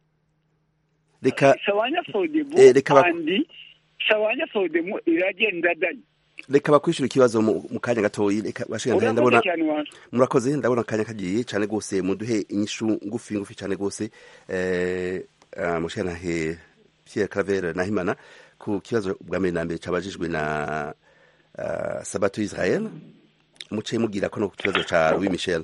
reka sawanya fodibu Eh, reka bak- andi sawanya fodibu irage ndadaye reka bakwishura ikibazo mu mu kanya gatoyi reka bashingana urakoze ndabona cyane wanjye murakoze ndabona akanya kagiye cyane rwose muduhe inyishu ngufi ngufi cyane rwose eh, uh, mushanahe Pierre Claver Nahimana ku kibazo bwa mbere na mbere cabajijwe na uh, Sabato Israel muce mugira ko no ku kibazo ca Louis Michel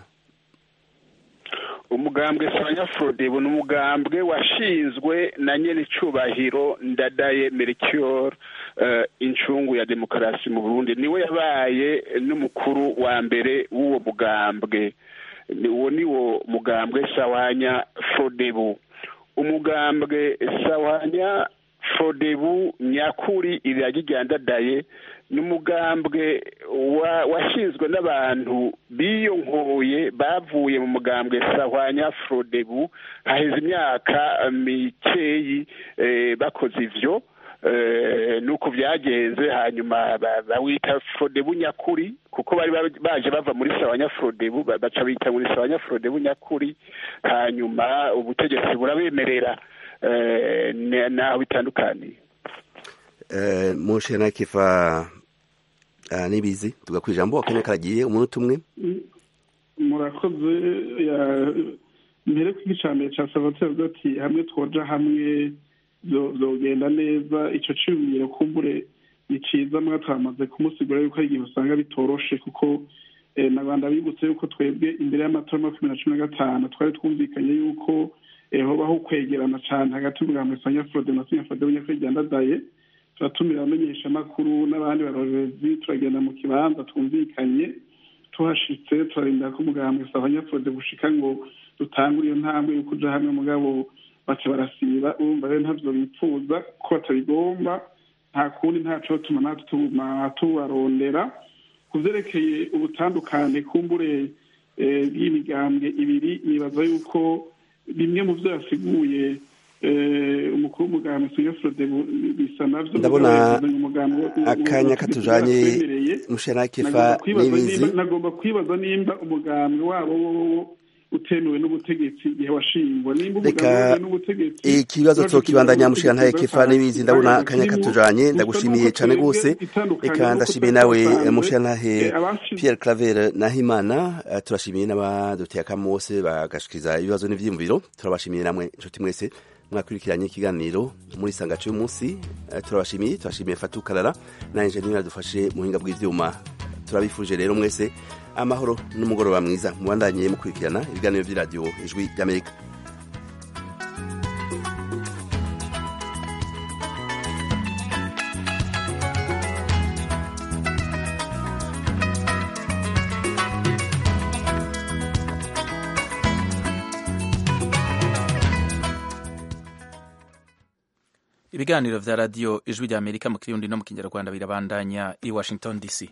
umugambwe sanya frodebu ni umugambwe washinzwe na nyenicubahiro ndadaye melchior uh, incungu ya demokarasi mu burundi niwe yabaye n'umukuru wa mbere w'uwo mugambwe Ni- uwo niwo mugambwe sawanya frodebu umugambwe sawanya frodebu nyakuri iragirya ndadaye ni umugambwe wa- washinzwe n'abantu biyonkoye bavuye mu mugambwe sahwanya frodebu haheze imyaka mikeyi eh, bakoze ivyo eh, nuko byagenze hanyuma ba- bawita frodebu nyakuri kuko bari ba- baje bava muri sawanya frodebu ba- baca bita muri sawanya frodebu nyakuri hanyuma ubutegetsi burabemerera eh, ne- naho bitandukaniye eh, mushana kifa uh, nibizi tugakwijambo akanya karagiye umunota umwe murakoze ya- mbere ko igicambere ca salvatore avuga ati hamwe twoja hamwe vyo- vyogenda neza ico ciyumviro kumbure ni ciza mwa twamaze kumusigura yuko hari igihe usanga bitoroshe kuko eh, na rwanda bibutse yuko twebwe imbere y'amatora ya makumyabiri na cumi na gatanu twari twumvikanye yuko eh, hobaho kwegerana cane hagati y'umugambi sanya frode na sanya frode w'inyakwege ndadaye turatumira abamenyeshamakuru n'abandi barorezi turagenda mu kibanza twumvikanye tuhashitse turarinda ko umugambwe abanyafurode gushika ngo dutangure iyo ntambwe yo kuja hamwe mugabo baca barasiba urumva rero ntavyo bipfuza ko batabigomba nta kundi ntaco tuma natwe tuguma tubarondera ku vyerekeye ubutandukane kumbure eh, bw'imigambwe ibiri nibaza yuko bimwe mu vyo yasiguye eh, umukuru w'umugambwe suyafurode bisa navyo Ndabona mugabo yazanye umugambi wo- wo- akanya wo- katujanye batwemereye. mushana kifa Nagomba kwibaza nibizi nimba- nagomba kwibaza nimba umugambi wabo wo utemewe n'ubutegetsi igihe washingwa nimba umugambi Reka wemewe n'ubutegetsi ikibazo baje tokibandanya kugira mushira ntaye ubutegetsi kifa nibizi ndabona bw'abantu akanya kirimo, katujanye gusa ndagushimiye nuko cane twebwe gose itandukanye reka nuko ndashimiye twari nawe twasanze, mushira ntahe eh, abashize- Pierre Claver Nahimana eh, turashimiye n'abaduteye akamo bose bagashikiza ibibazo n'ivyiyumviro turabashimiye namwe inshuti mwese mwakurikiranye ikiganiro muri sangace y'umunsi turabashimiye turashimiye fatu karara na enjeniyeri yadufashe mu buhinga bw'ibyuma turabifuje rero mwese amahoro n'umugoroba mwiza mubandanye mukurikirana ibiganiro by'iradiyo ijwi ry'amerika ibiganiro vya radiyo ijwi rya amerika mu kirundi no mu kinyarwanda birabandanya i washington dc